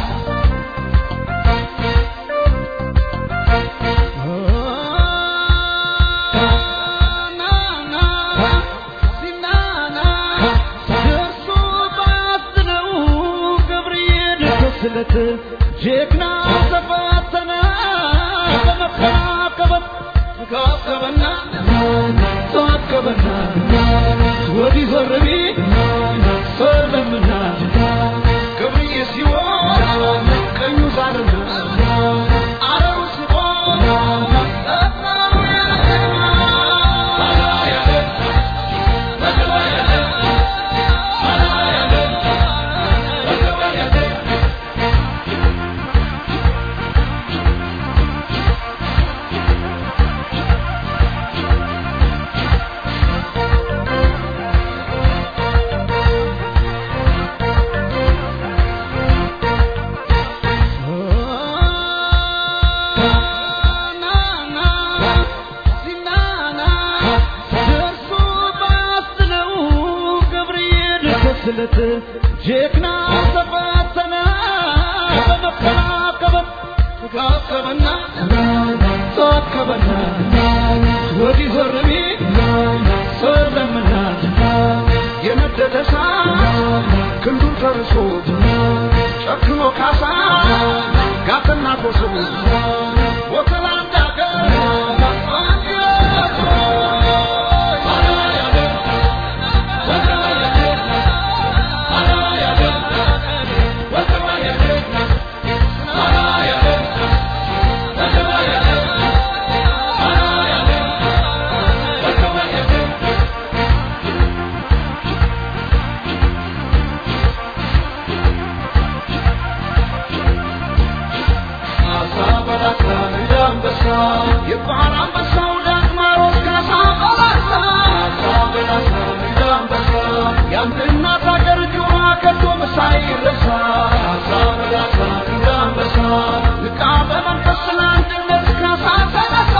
Speaker 4: ስለት ጀግና ተፈተነ በመካከበት ካከበና ተዋከበና ወዲህ ዘርቢ ሰለምና ገብርዬ ሲሆን ቀኙ ዛርና አረሩ ስቦ ስለት ጀግና ተፈተነ በመከራከበት ተካከበና ተዋከበና ወዲህ ዘርቢ ሰለምና የነደደ እሳት ክንዱን ተርሶ ጨክኖ ካሳ ጋትና ኮሶ ወተላ እንዳገር የባህር አንበሳው ዳግማሮስ ካሳ በላሳ በላሳ አንበሳ የአንድ እናት ሀገር ጆሮ ከቶ ሳይረሳ በላሳ አንበሳ ንቃ በመንፈስ ለአንድነት ካሳ ተነሳ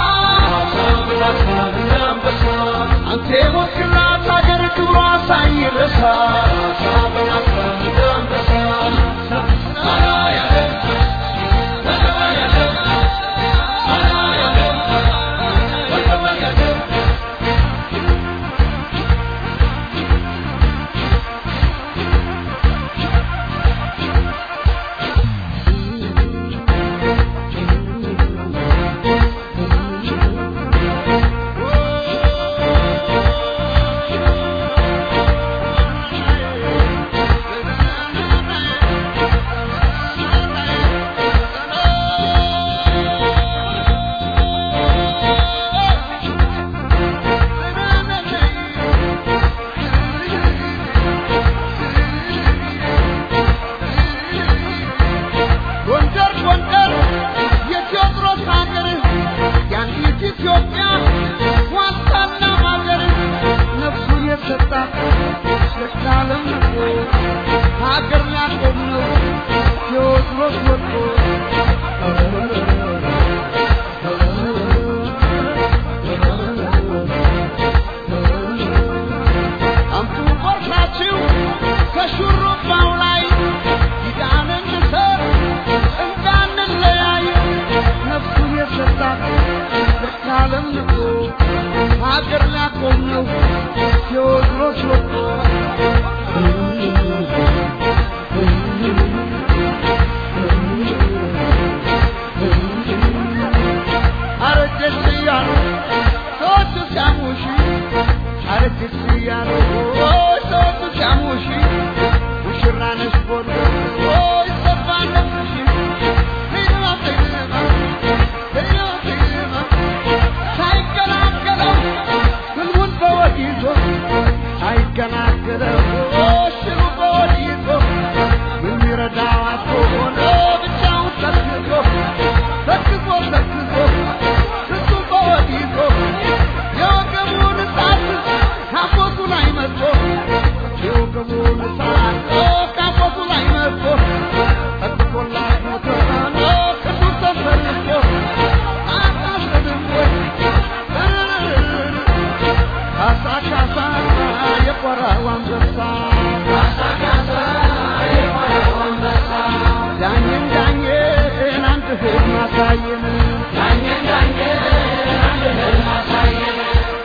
Speaker 4: አሳየን ዳኘን ዳኘን አንድ ህልም አሳየን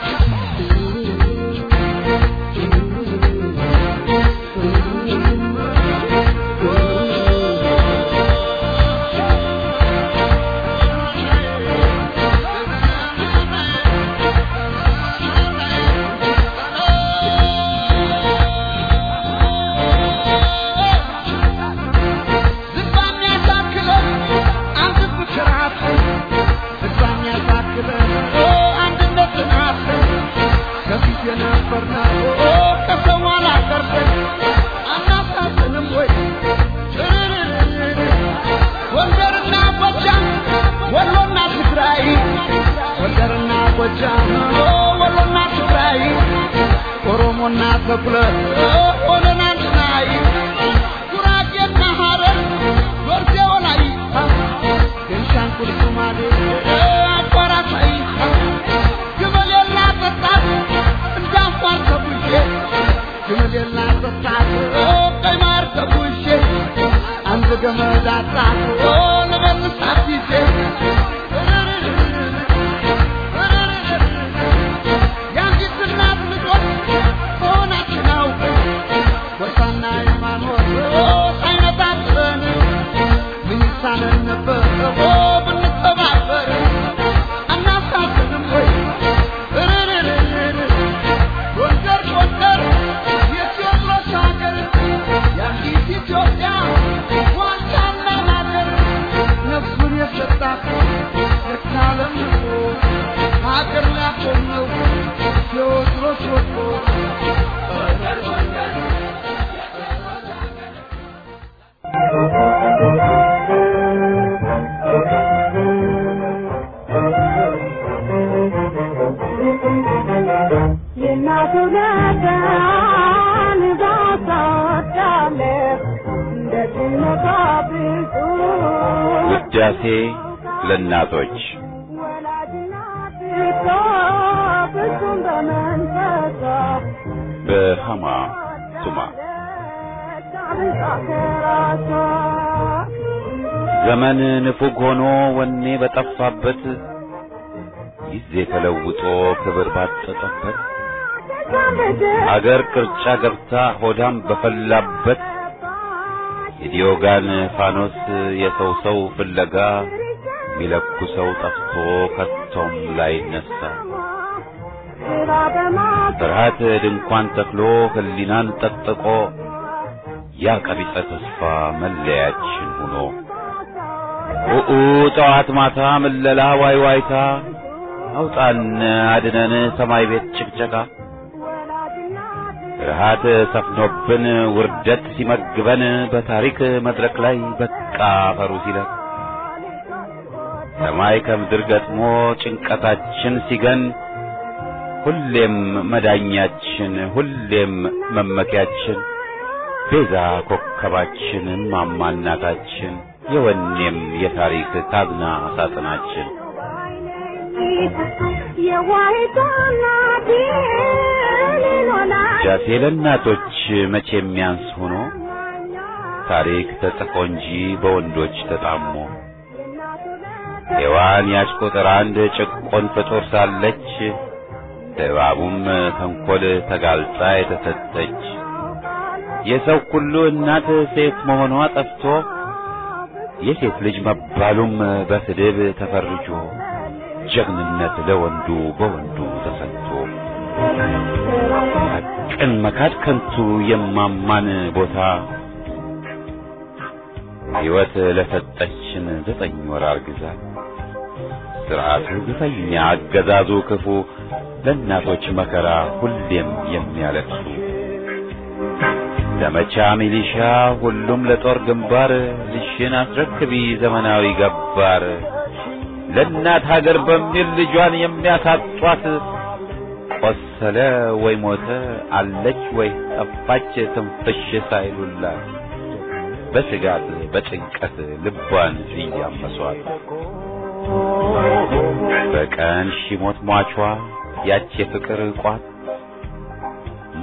Speaker 4: ዝባም ያሳክለን አንድ ፍቅር አፍን ዝባም ያሳክለን አንድነት ናፍን ከፊት የነበርነው ከሰው አላቀርተን አናሳዝንም ወይ ጎንደርና ጎጃም ወሎና ትግራይ ጎንደርና ጎጃም ወሎና ትግራይ ኦሮሞና ተኩለ ሆነን አንድ ላይ ጉራጌና ሐረር ጎርዜ ወላይታ ቤንሻንጉል ሶማሌ አቋራጭ አይታ ግመሌና ጠጣት እንደ አፋር ተጉዤ ግመሌና ጠጣት ቀይ ማር ተጉዤ አንድ ገመድ አጣት ልበልሳት ይዤ የአንዲት እናት ልጆች መሆናችን አውቀን ጎሳና ሃይማኖት ሳይነጣጥለን ምን ይሳነን ነበር ብንተባበር አናሳዝንም ወይ ጎንደር ጎንደር የቴዎድሮስ ሀገር የአንዲት ኢትዮጵያ ዋልታና ማገር ነፍሱን የሰጣት የካለም ሀገር ላቆም ነው ቴዎድሮስ ወጥቶ ጎንደር ጎንደር
Speaker 5: የእናቱ ነጋን ባሳወዳለህ እንደ ድመቷ ብዙ
Speaker 1: ውዳሴ ለእናቶች
Speaker 5: ወላጅናት እኮ ፍጹም በመንፈሷ
Speaker 1: በሃማ ቱማ
Speaker 5: አብልጣ ከራሷ
Speaker 1: ዘመን ንፉግ ሆኖ ወኔ በጠፋበት ጊዜ ተለውጦ ክብር ባጠጠበት አገር ቅርጫ ገብታ ሆዳም በፈላበት የዲዮጋን ፋኖስ የሰው ሰው ፍለጋ ሚለኩ ሰው ጠፍቶ ከቶም ላይ ነሳ
Speaker 5: ስራ በማት
Speaker 1: ፍርሃት ድንኳን ተክሎ ህሊናን ጠጥቆ ያ ቀቢጸ ተስፋ መለያችን ሆኖ ኡኡ ጠዋት ማታ ምለላ ዋይ ዋይታ አውጣን አድነን ሰማይ ቤት ጭቅጨቃ ፍርሃት ሰፍኖብን ውርደት ሲመግበን በታሪክ መድረክ ላይ በቃ ፈሩ ሲለን ሰማይ ከምድር ገጥሞ ጭንቀታችን ሲገን ሁሌም መዳኛችን ሁሌም መመኪያችን ቤዛ ኮከባችን ማማ እናታችን የወኔም የታሪክ ካዝና ሳጥናችን
Speaker 5: የዋይቷ እናት ሌሎና
Speaker 1: ጃሴ ለእናቶች መቼ የሚያንስ ሆኖ ታሪክ ተጽፎ እንጂ በወንዶች ተጣሞ ሔዋን ያች ቁጥር አንድ ጭቆን ፍጡር ሳለች እባቡም ተንኰል ተጋልጣ የተሰጠች የሰው ሁሉ እናት ሴት መሆኗ ጠፍቶ የሴት ልጅ መባሉም በስድብ ተፈርጆ ጀግንነት ለወንዱ በወንዱ ተሰጥቶ ሐቅን መካድ ከንቱ የማማን ቦታ ሕይወት ለሰጠችን ዘጠኝ ወር አርግዛ ስርዓቱ ግፈኛ አገዛዙ ክፉ ለእናቶች መከራ ሁሌም የሚያለቅሱ ዘመቻ ሚሊሻ ሁሉም ለጦር ግንባር ልሽን አስረክቢ ዘመናዊ ገባር ለእናት ሀገር በሚል ልጇን የሚያሳጧት ቆሰለ ወይ ሞተ አለች ወይ ጠፋች ትንፍሽ ሳይሉላት በስጋት በጭንቀት ልቧን እያመሷት በቀን ሺሞት ሟቿ ያች የፍቅር ቋት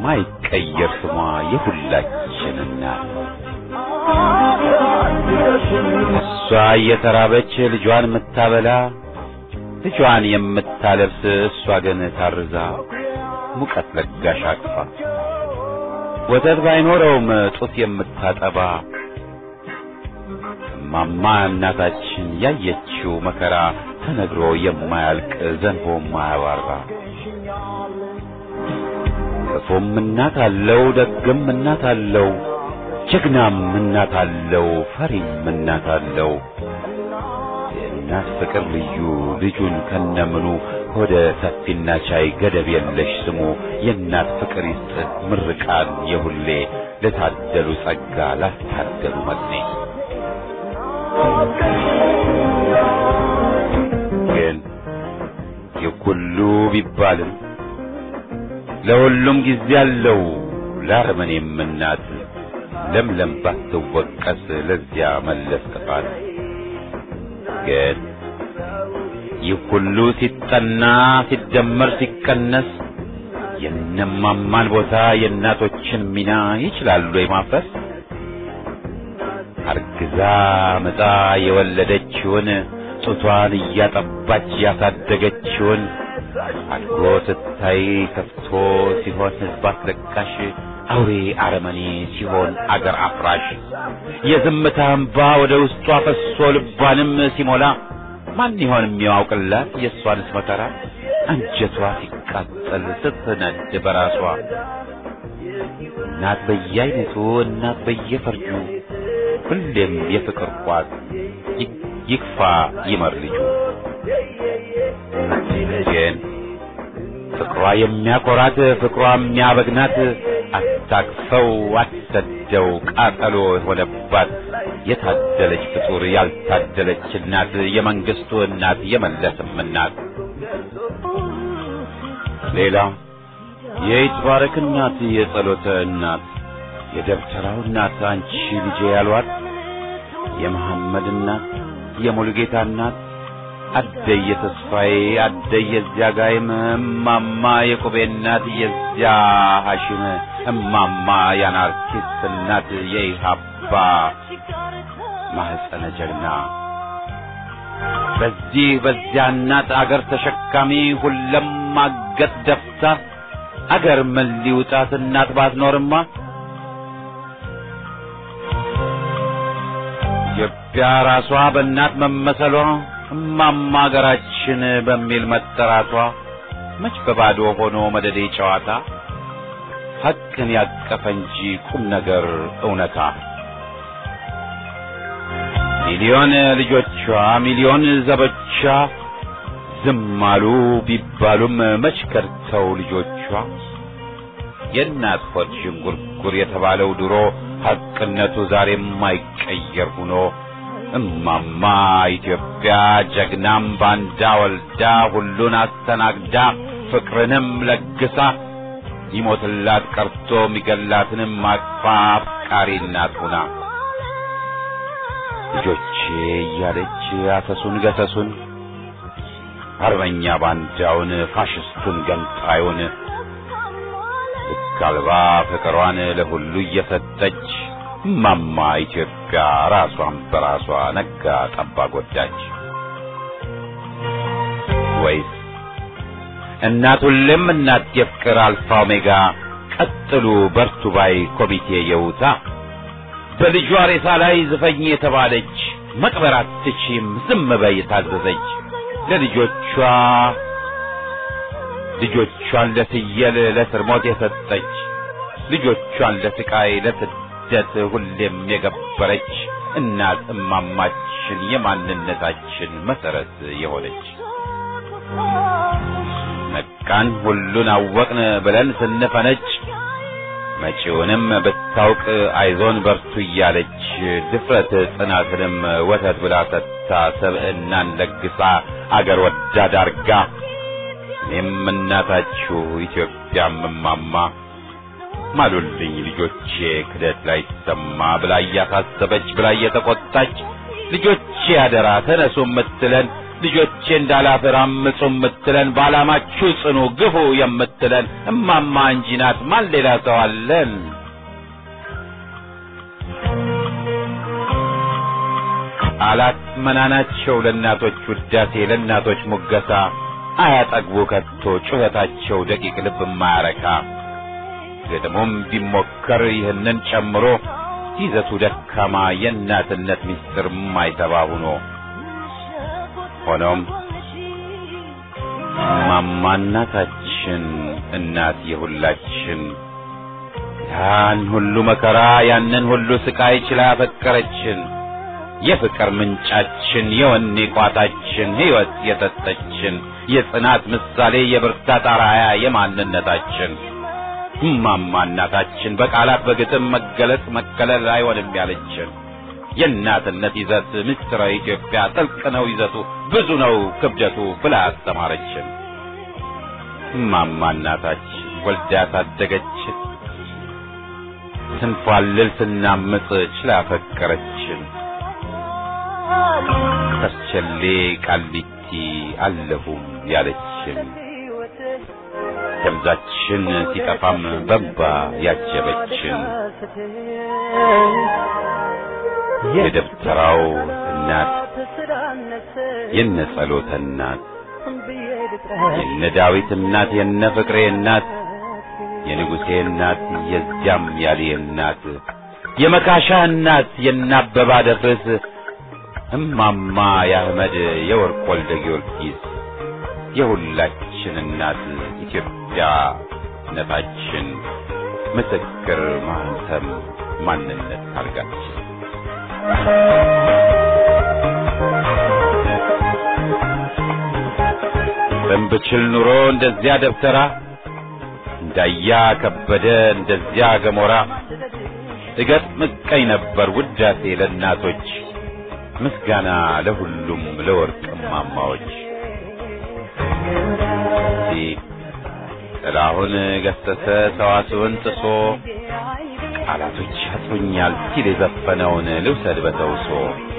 Speaker 1: ማይቀየር ስሟ የሁላችን እናት እሷ እየተራበች ልጇን የምታበላ ልጇን የምታለብስ እሷ ግን ታርዛ ሙቀት ለጋሽ አቅፋ ወተት ባይኖረውም ጡት የምታጠባ እማማ እናታችን ያየችው መከራ ተነግሮ የማያልቅ ዘንቦ የማያባራ ክፉም እናት አለው ደግም እናት አለው ጀግናም እናት አለው ፈሪም እናት አለው የእናት ፍቅር ልዩ ልጁን ከነምኑ ሆደ ሰፊና ቻይ ገደብ የለሽ ስሙ የእናት ፍቅር ይስጥ ምርቃን የሁሌ ለታደሉ ጸጋ ላስታደሉ መጥኔ ግን ይህ ሁሉ ቢባልም ለሁሉም ጊዜ አለው ለአረመኔም እናት ለምለም ባትወቀስ ለዚያ መለስ ጥፋት ግን ይህ ሁሉ ሲጠና ሲደመር ሲቀነስ የነማማን ቦታ የእናቶችን ሚና ይችላሉ የማፍረስ አርግዛ ምጣ የወለደችውን ጡቷን እያጠባች ያሳደገችውን አድጎ ስታይ ከፍቶ ሲሆን ሕዝብ አስለቃሽ አውሬ አረመኔ ሲሆን አገር አፍራሽ የዝምታ እንባ ወደ ውስጧ ፈሶ ልቧንም ሲሞላ ማን ይሆን የሚያውቅላት የእሷንስ መከራ አንጀቷ ሲቃጠል ስትነድ በራሷ እናት በየአይነቱ እናት በየፈርጁ ሁሌም የፍቅር ቋት ይክፋ ይመር ልጁ ግን ፍቅሯ የሚያኮራት ፍቅሯ የሚያበግናት አታቅፈው አትሰደው ቃጠሎ የሆነባት የታደለች ፍጡር ያልታደለች እናት የመንግስቱ እናት የመለስም እናት ሌላ የይትባረክ እናት የጸሎተ እናት የደብተራው እናት አንቺ ልጄ ያሏት የመሐመድ እናት የሙሉጌታ እናት አደይ የተስፋዬ አደይ የዚያ ጋይም እማማ የቁቤ እናት የዚያ ሐሽም እማማ የአናርኪስት እናት የኢሃባ ማህፀነ ጀግና በዚህ በዚያ እናት አገር ተሸካሚ ሁለም ማገት ደፍታ አገር ምን ሊውጣት እናት ባትኖርማ ኢትዮጵያ ራሷ በእናት መመሰሏ እማማ አገራችን በሚል መጠራቷ መች በባዶ ሆኖ መደዴ ጨዋታ ሐቅን ያቀፈ እንጂ ቁም ነገር እውነታ ሚሊዮን ልጆቿ ሚሊዮን ዘቦቿ ዝም አሉ ቢባሉም መች ከድተው ልጆቿ የእናት ሆድ ዥንጉርጉር የተባለው ድሮ ሐቅነቱ ዛሬም የማይቀየር ሆኖ እማማ ኢትዮጵያ ጀግናም ባንዳ ወልዳ ሁሉን አስተናግዳ ፍቅርንም ለግሳ ይሞትላት ቀርቶ የሚገላትንም አቅፋ አፍቃሪ እናት ሆና ልጆቼ እያለች አሰሱን ገሰሱን አርበኛ ባንዳውን ፋሽስቱን ገንጣዩን ልክ አልባ ፍቅሯን ለሁሉ እየሰጠች እማማ ኢትዮጵያ ራሷን በራሷ ነጋ ጠባ ጎዳች። ወይስ እናት ሁሌም እናት የፍቅር አልፋ ኦሜጋ ቀጥሉ በርቱ ባይ ኮሚቴ የውታ በልጇ ሬሳ ላይ ዝፈኝ የተባለች መቅበር አትችም ዝም በይ የታዘዘች ለልጆቿ ልጆቿን ለፍየል ለስር ሞት የሰጠች ልጆቿን ለስቃይ ለስደት ሁሌም የገበረች እናት እማማችን የማንነታችን መሰረት የሆነች ነቃን ሁሉን አወቅን ብለን ስንፈነጭ መጪውንም ብታውቅ አይዞን በርቱ እያለች ድፍረት ጽናትንም ወተት ብላ ሰጥታ ሰብዕናን ለግሳ አገር ወዳድ አርጋ እኔም እናታችሁ ኢትዮጵያም እማማ ማሉልኝ ልጆቼ ክደት ላይ ሰማ ብላ እያሳሰበች ብላ እየተቆጣች ልጆቼ አደራ ተነሱ የምትለን ልጆቼ እንዳላፍር አምፁ የምትለን በዓላማችሁ ጽኑ ግፉ የምትለን እማማ እንጂ ናት። ማን ሌላ ሰው አለን? ቃላት መናናቸው ለእናቶች ውዳሴ ለእናቶች ሙገሳ አያጠግቡ ከቶ ጩኸታቸው ደቂቅ ልብ ማያረካ ግጥሙም ቢሞከር ይህንን ጨምሮ ይዘቱ ደካማ የእናትነት ምስጢር ማይተባ ሁኖ ሆኖም ማማ እናታችን እናት የሁላችን ያን ሁሉ መከራ ያንን ሁሉ ስቃይ ችላ ያፈቀረችን የፍቅር ምንጫችን የወኔ ቋታችን ሕይወት የሰጠችን የጽናት ምሳሌ የብርታት አርአያ የማንነታችን እማማ እናታችን በቃላት በግጥም መገለጽ መከለል አይሆንም ያለችን የእናትነት ይዘት ምስጢረ ኢትዮጵያ ጥልቅ ነው ይዘቱ ብዙ ነው ክብደቱ ብላ አስተማረችን። እማማ እናታችን ወልዳ ታደገችን ስንፏልል ስናምጥ ችላ ፈቀረችን። ከርቸሌ ቃሊቲ አለሁም ያለችን ደብዛችን ሲጠፋም በንባ ያጀበችን የደብተራው እናት የነ ጸሎተ እናት የነ ዳዊት እናት የነ ፍቅሬ እናት የንጉሴ እናት የዚያም ያሌ እናት የመካሻ እናት የነ አበባ ደፍርስ እማማ የአህመድ የወርቅ ወልደ ጊዮርጊስ የሁላችን እናት ኢትዮጵያ ነታችን ምስክር ማህተም ማንነት ታርጋችን በንብችል ኑሮ እንደዚያ ደብተራ እንዳያ ከበደ እንደዚያ ገሞራ እገጥም እቀኝ ነበር ውዳሴ ለእናቶች ምስጋና ለሁሉም ለወርቅ እማማዎች ጥላሁን ገሰሰ ሰዋስውን ጥሶ ቃላቶች ያጥሩኛል ሲል የዘፈነውን ልውሰድ በተውሶ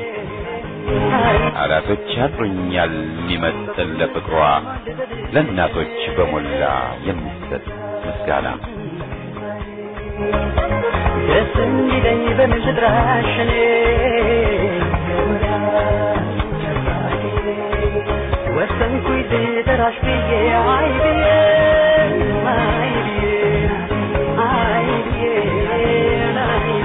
Speaker 1: ቃላቶች ያጥሩኛል የሚመጥን ለፍቅሯ ለእናቶች በሞላ የሚሰጥ ምስጋና
Speaker 6: ደስ እንዲለኝ በምድራሽ እኔ ወሰንኩኝ ልጠራሽ ብዬ አይ ብዬ አይ ብዬ አይ ብዬ አይ ብዬ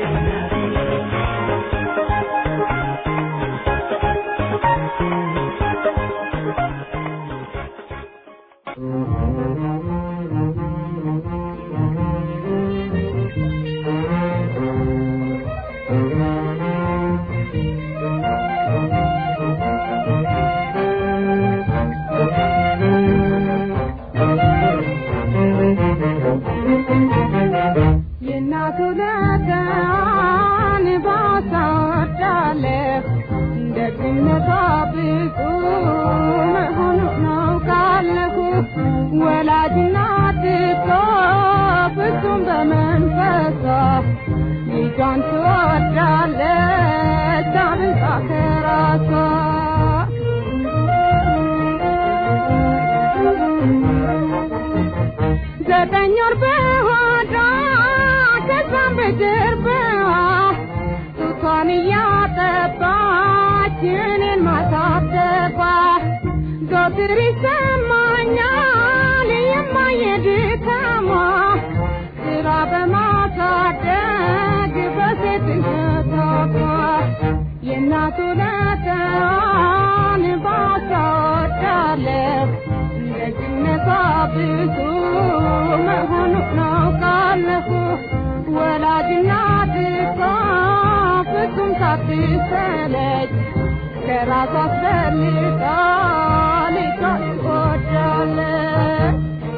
Speaker 5: የእናቱ ለጋን ባሳወዳለሁ ደግነቷ ብዙ መሆኑ ናውቃለሁ። ወላጅ እናት እኮ ፍጹም በመንፈሷ ልጇን ትወዳለች አብልጣ ከራሷ ዘጠኝ ወር በሆዷ ከዛም በጀርባዋ ጡቷን እያጠባች እኔን ማሳደባ ዘወትር ይሰማኛል የማየ ድካሟ ስራ በማሳደግ በሴትነቷ የእናቱ ለተዋን ባሳወዳለሁ ደግነቷ ብዙ መሆኑ ናውቃለሁ። ወላጅ እናት እኮ ፍጹም ሳትሰለች ከራሷ አስፈልጋ ልጇን ትወዳለች።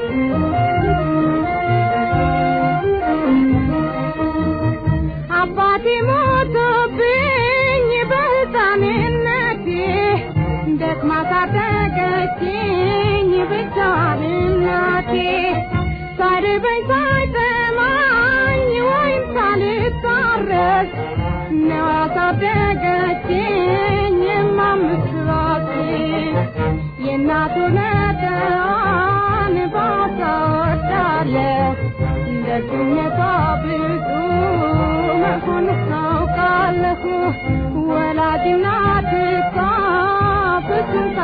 Speaker 5: አባቴ ሞቶብኝ በሕፃንነቴ ደክማ ሳደገችኝ ብቻዋን እናቴ ሳይርበኝ ሳይጠማኝ ወይም ሳልታረስ ነው ያሳደገችኝ የማምስራቴ የእናቱ ነገዋን ባሳወዳለሁ ደግነቷ ብዙ መሆኑ ናውቃለሁ ወላጅና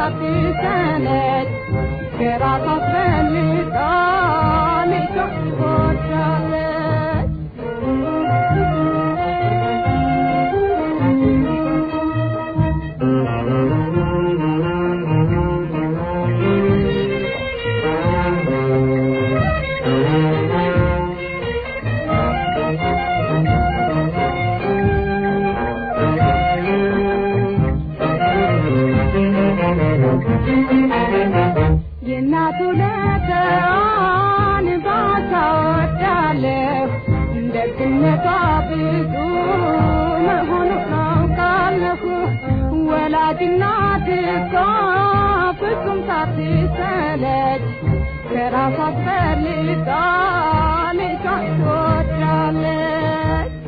Speaker 5: ሳትሰለች ከራሷ አስፈልጣ ልጇን ትወዳለች። የእናቱ ለተዋን ባታወዳለሁ ደግነቷ ብዙ መሆኑን አውቃለሁ። ወላጅ እናት እኮ ፍጹም ሳትሰለች ከራሷ አስፈልጋ ልጇን ትወዳለች።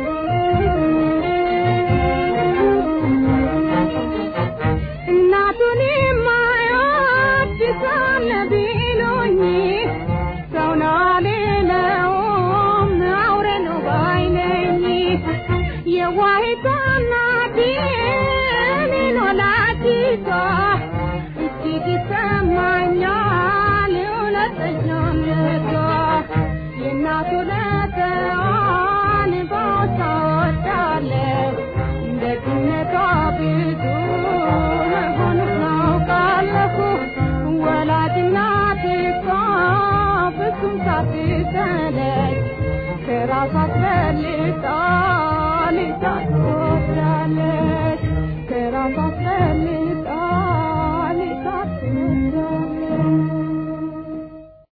Speaker 5: እናቱን የማይወድ ሳለ ቢሉኝ ሰው ነው አልለውም አውሬ ነው ባይ ነኝ። የዋሂቷ እናቴ እኔን ወላዲቷ እጅግ ይሰማኛል እውነተኛነቷ የእናቱ ለተዋን ቦታ ወዳለሁ ደግነቷ ብዙ መሆኑን አውቃለሁ። ወላጅ እናቴ እኮ ፍጹም ሳትሰለች ከራሷ አስፈልጣ ልጇን ትወዳለች።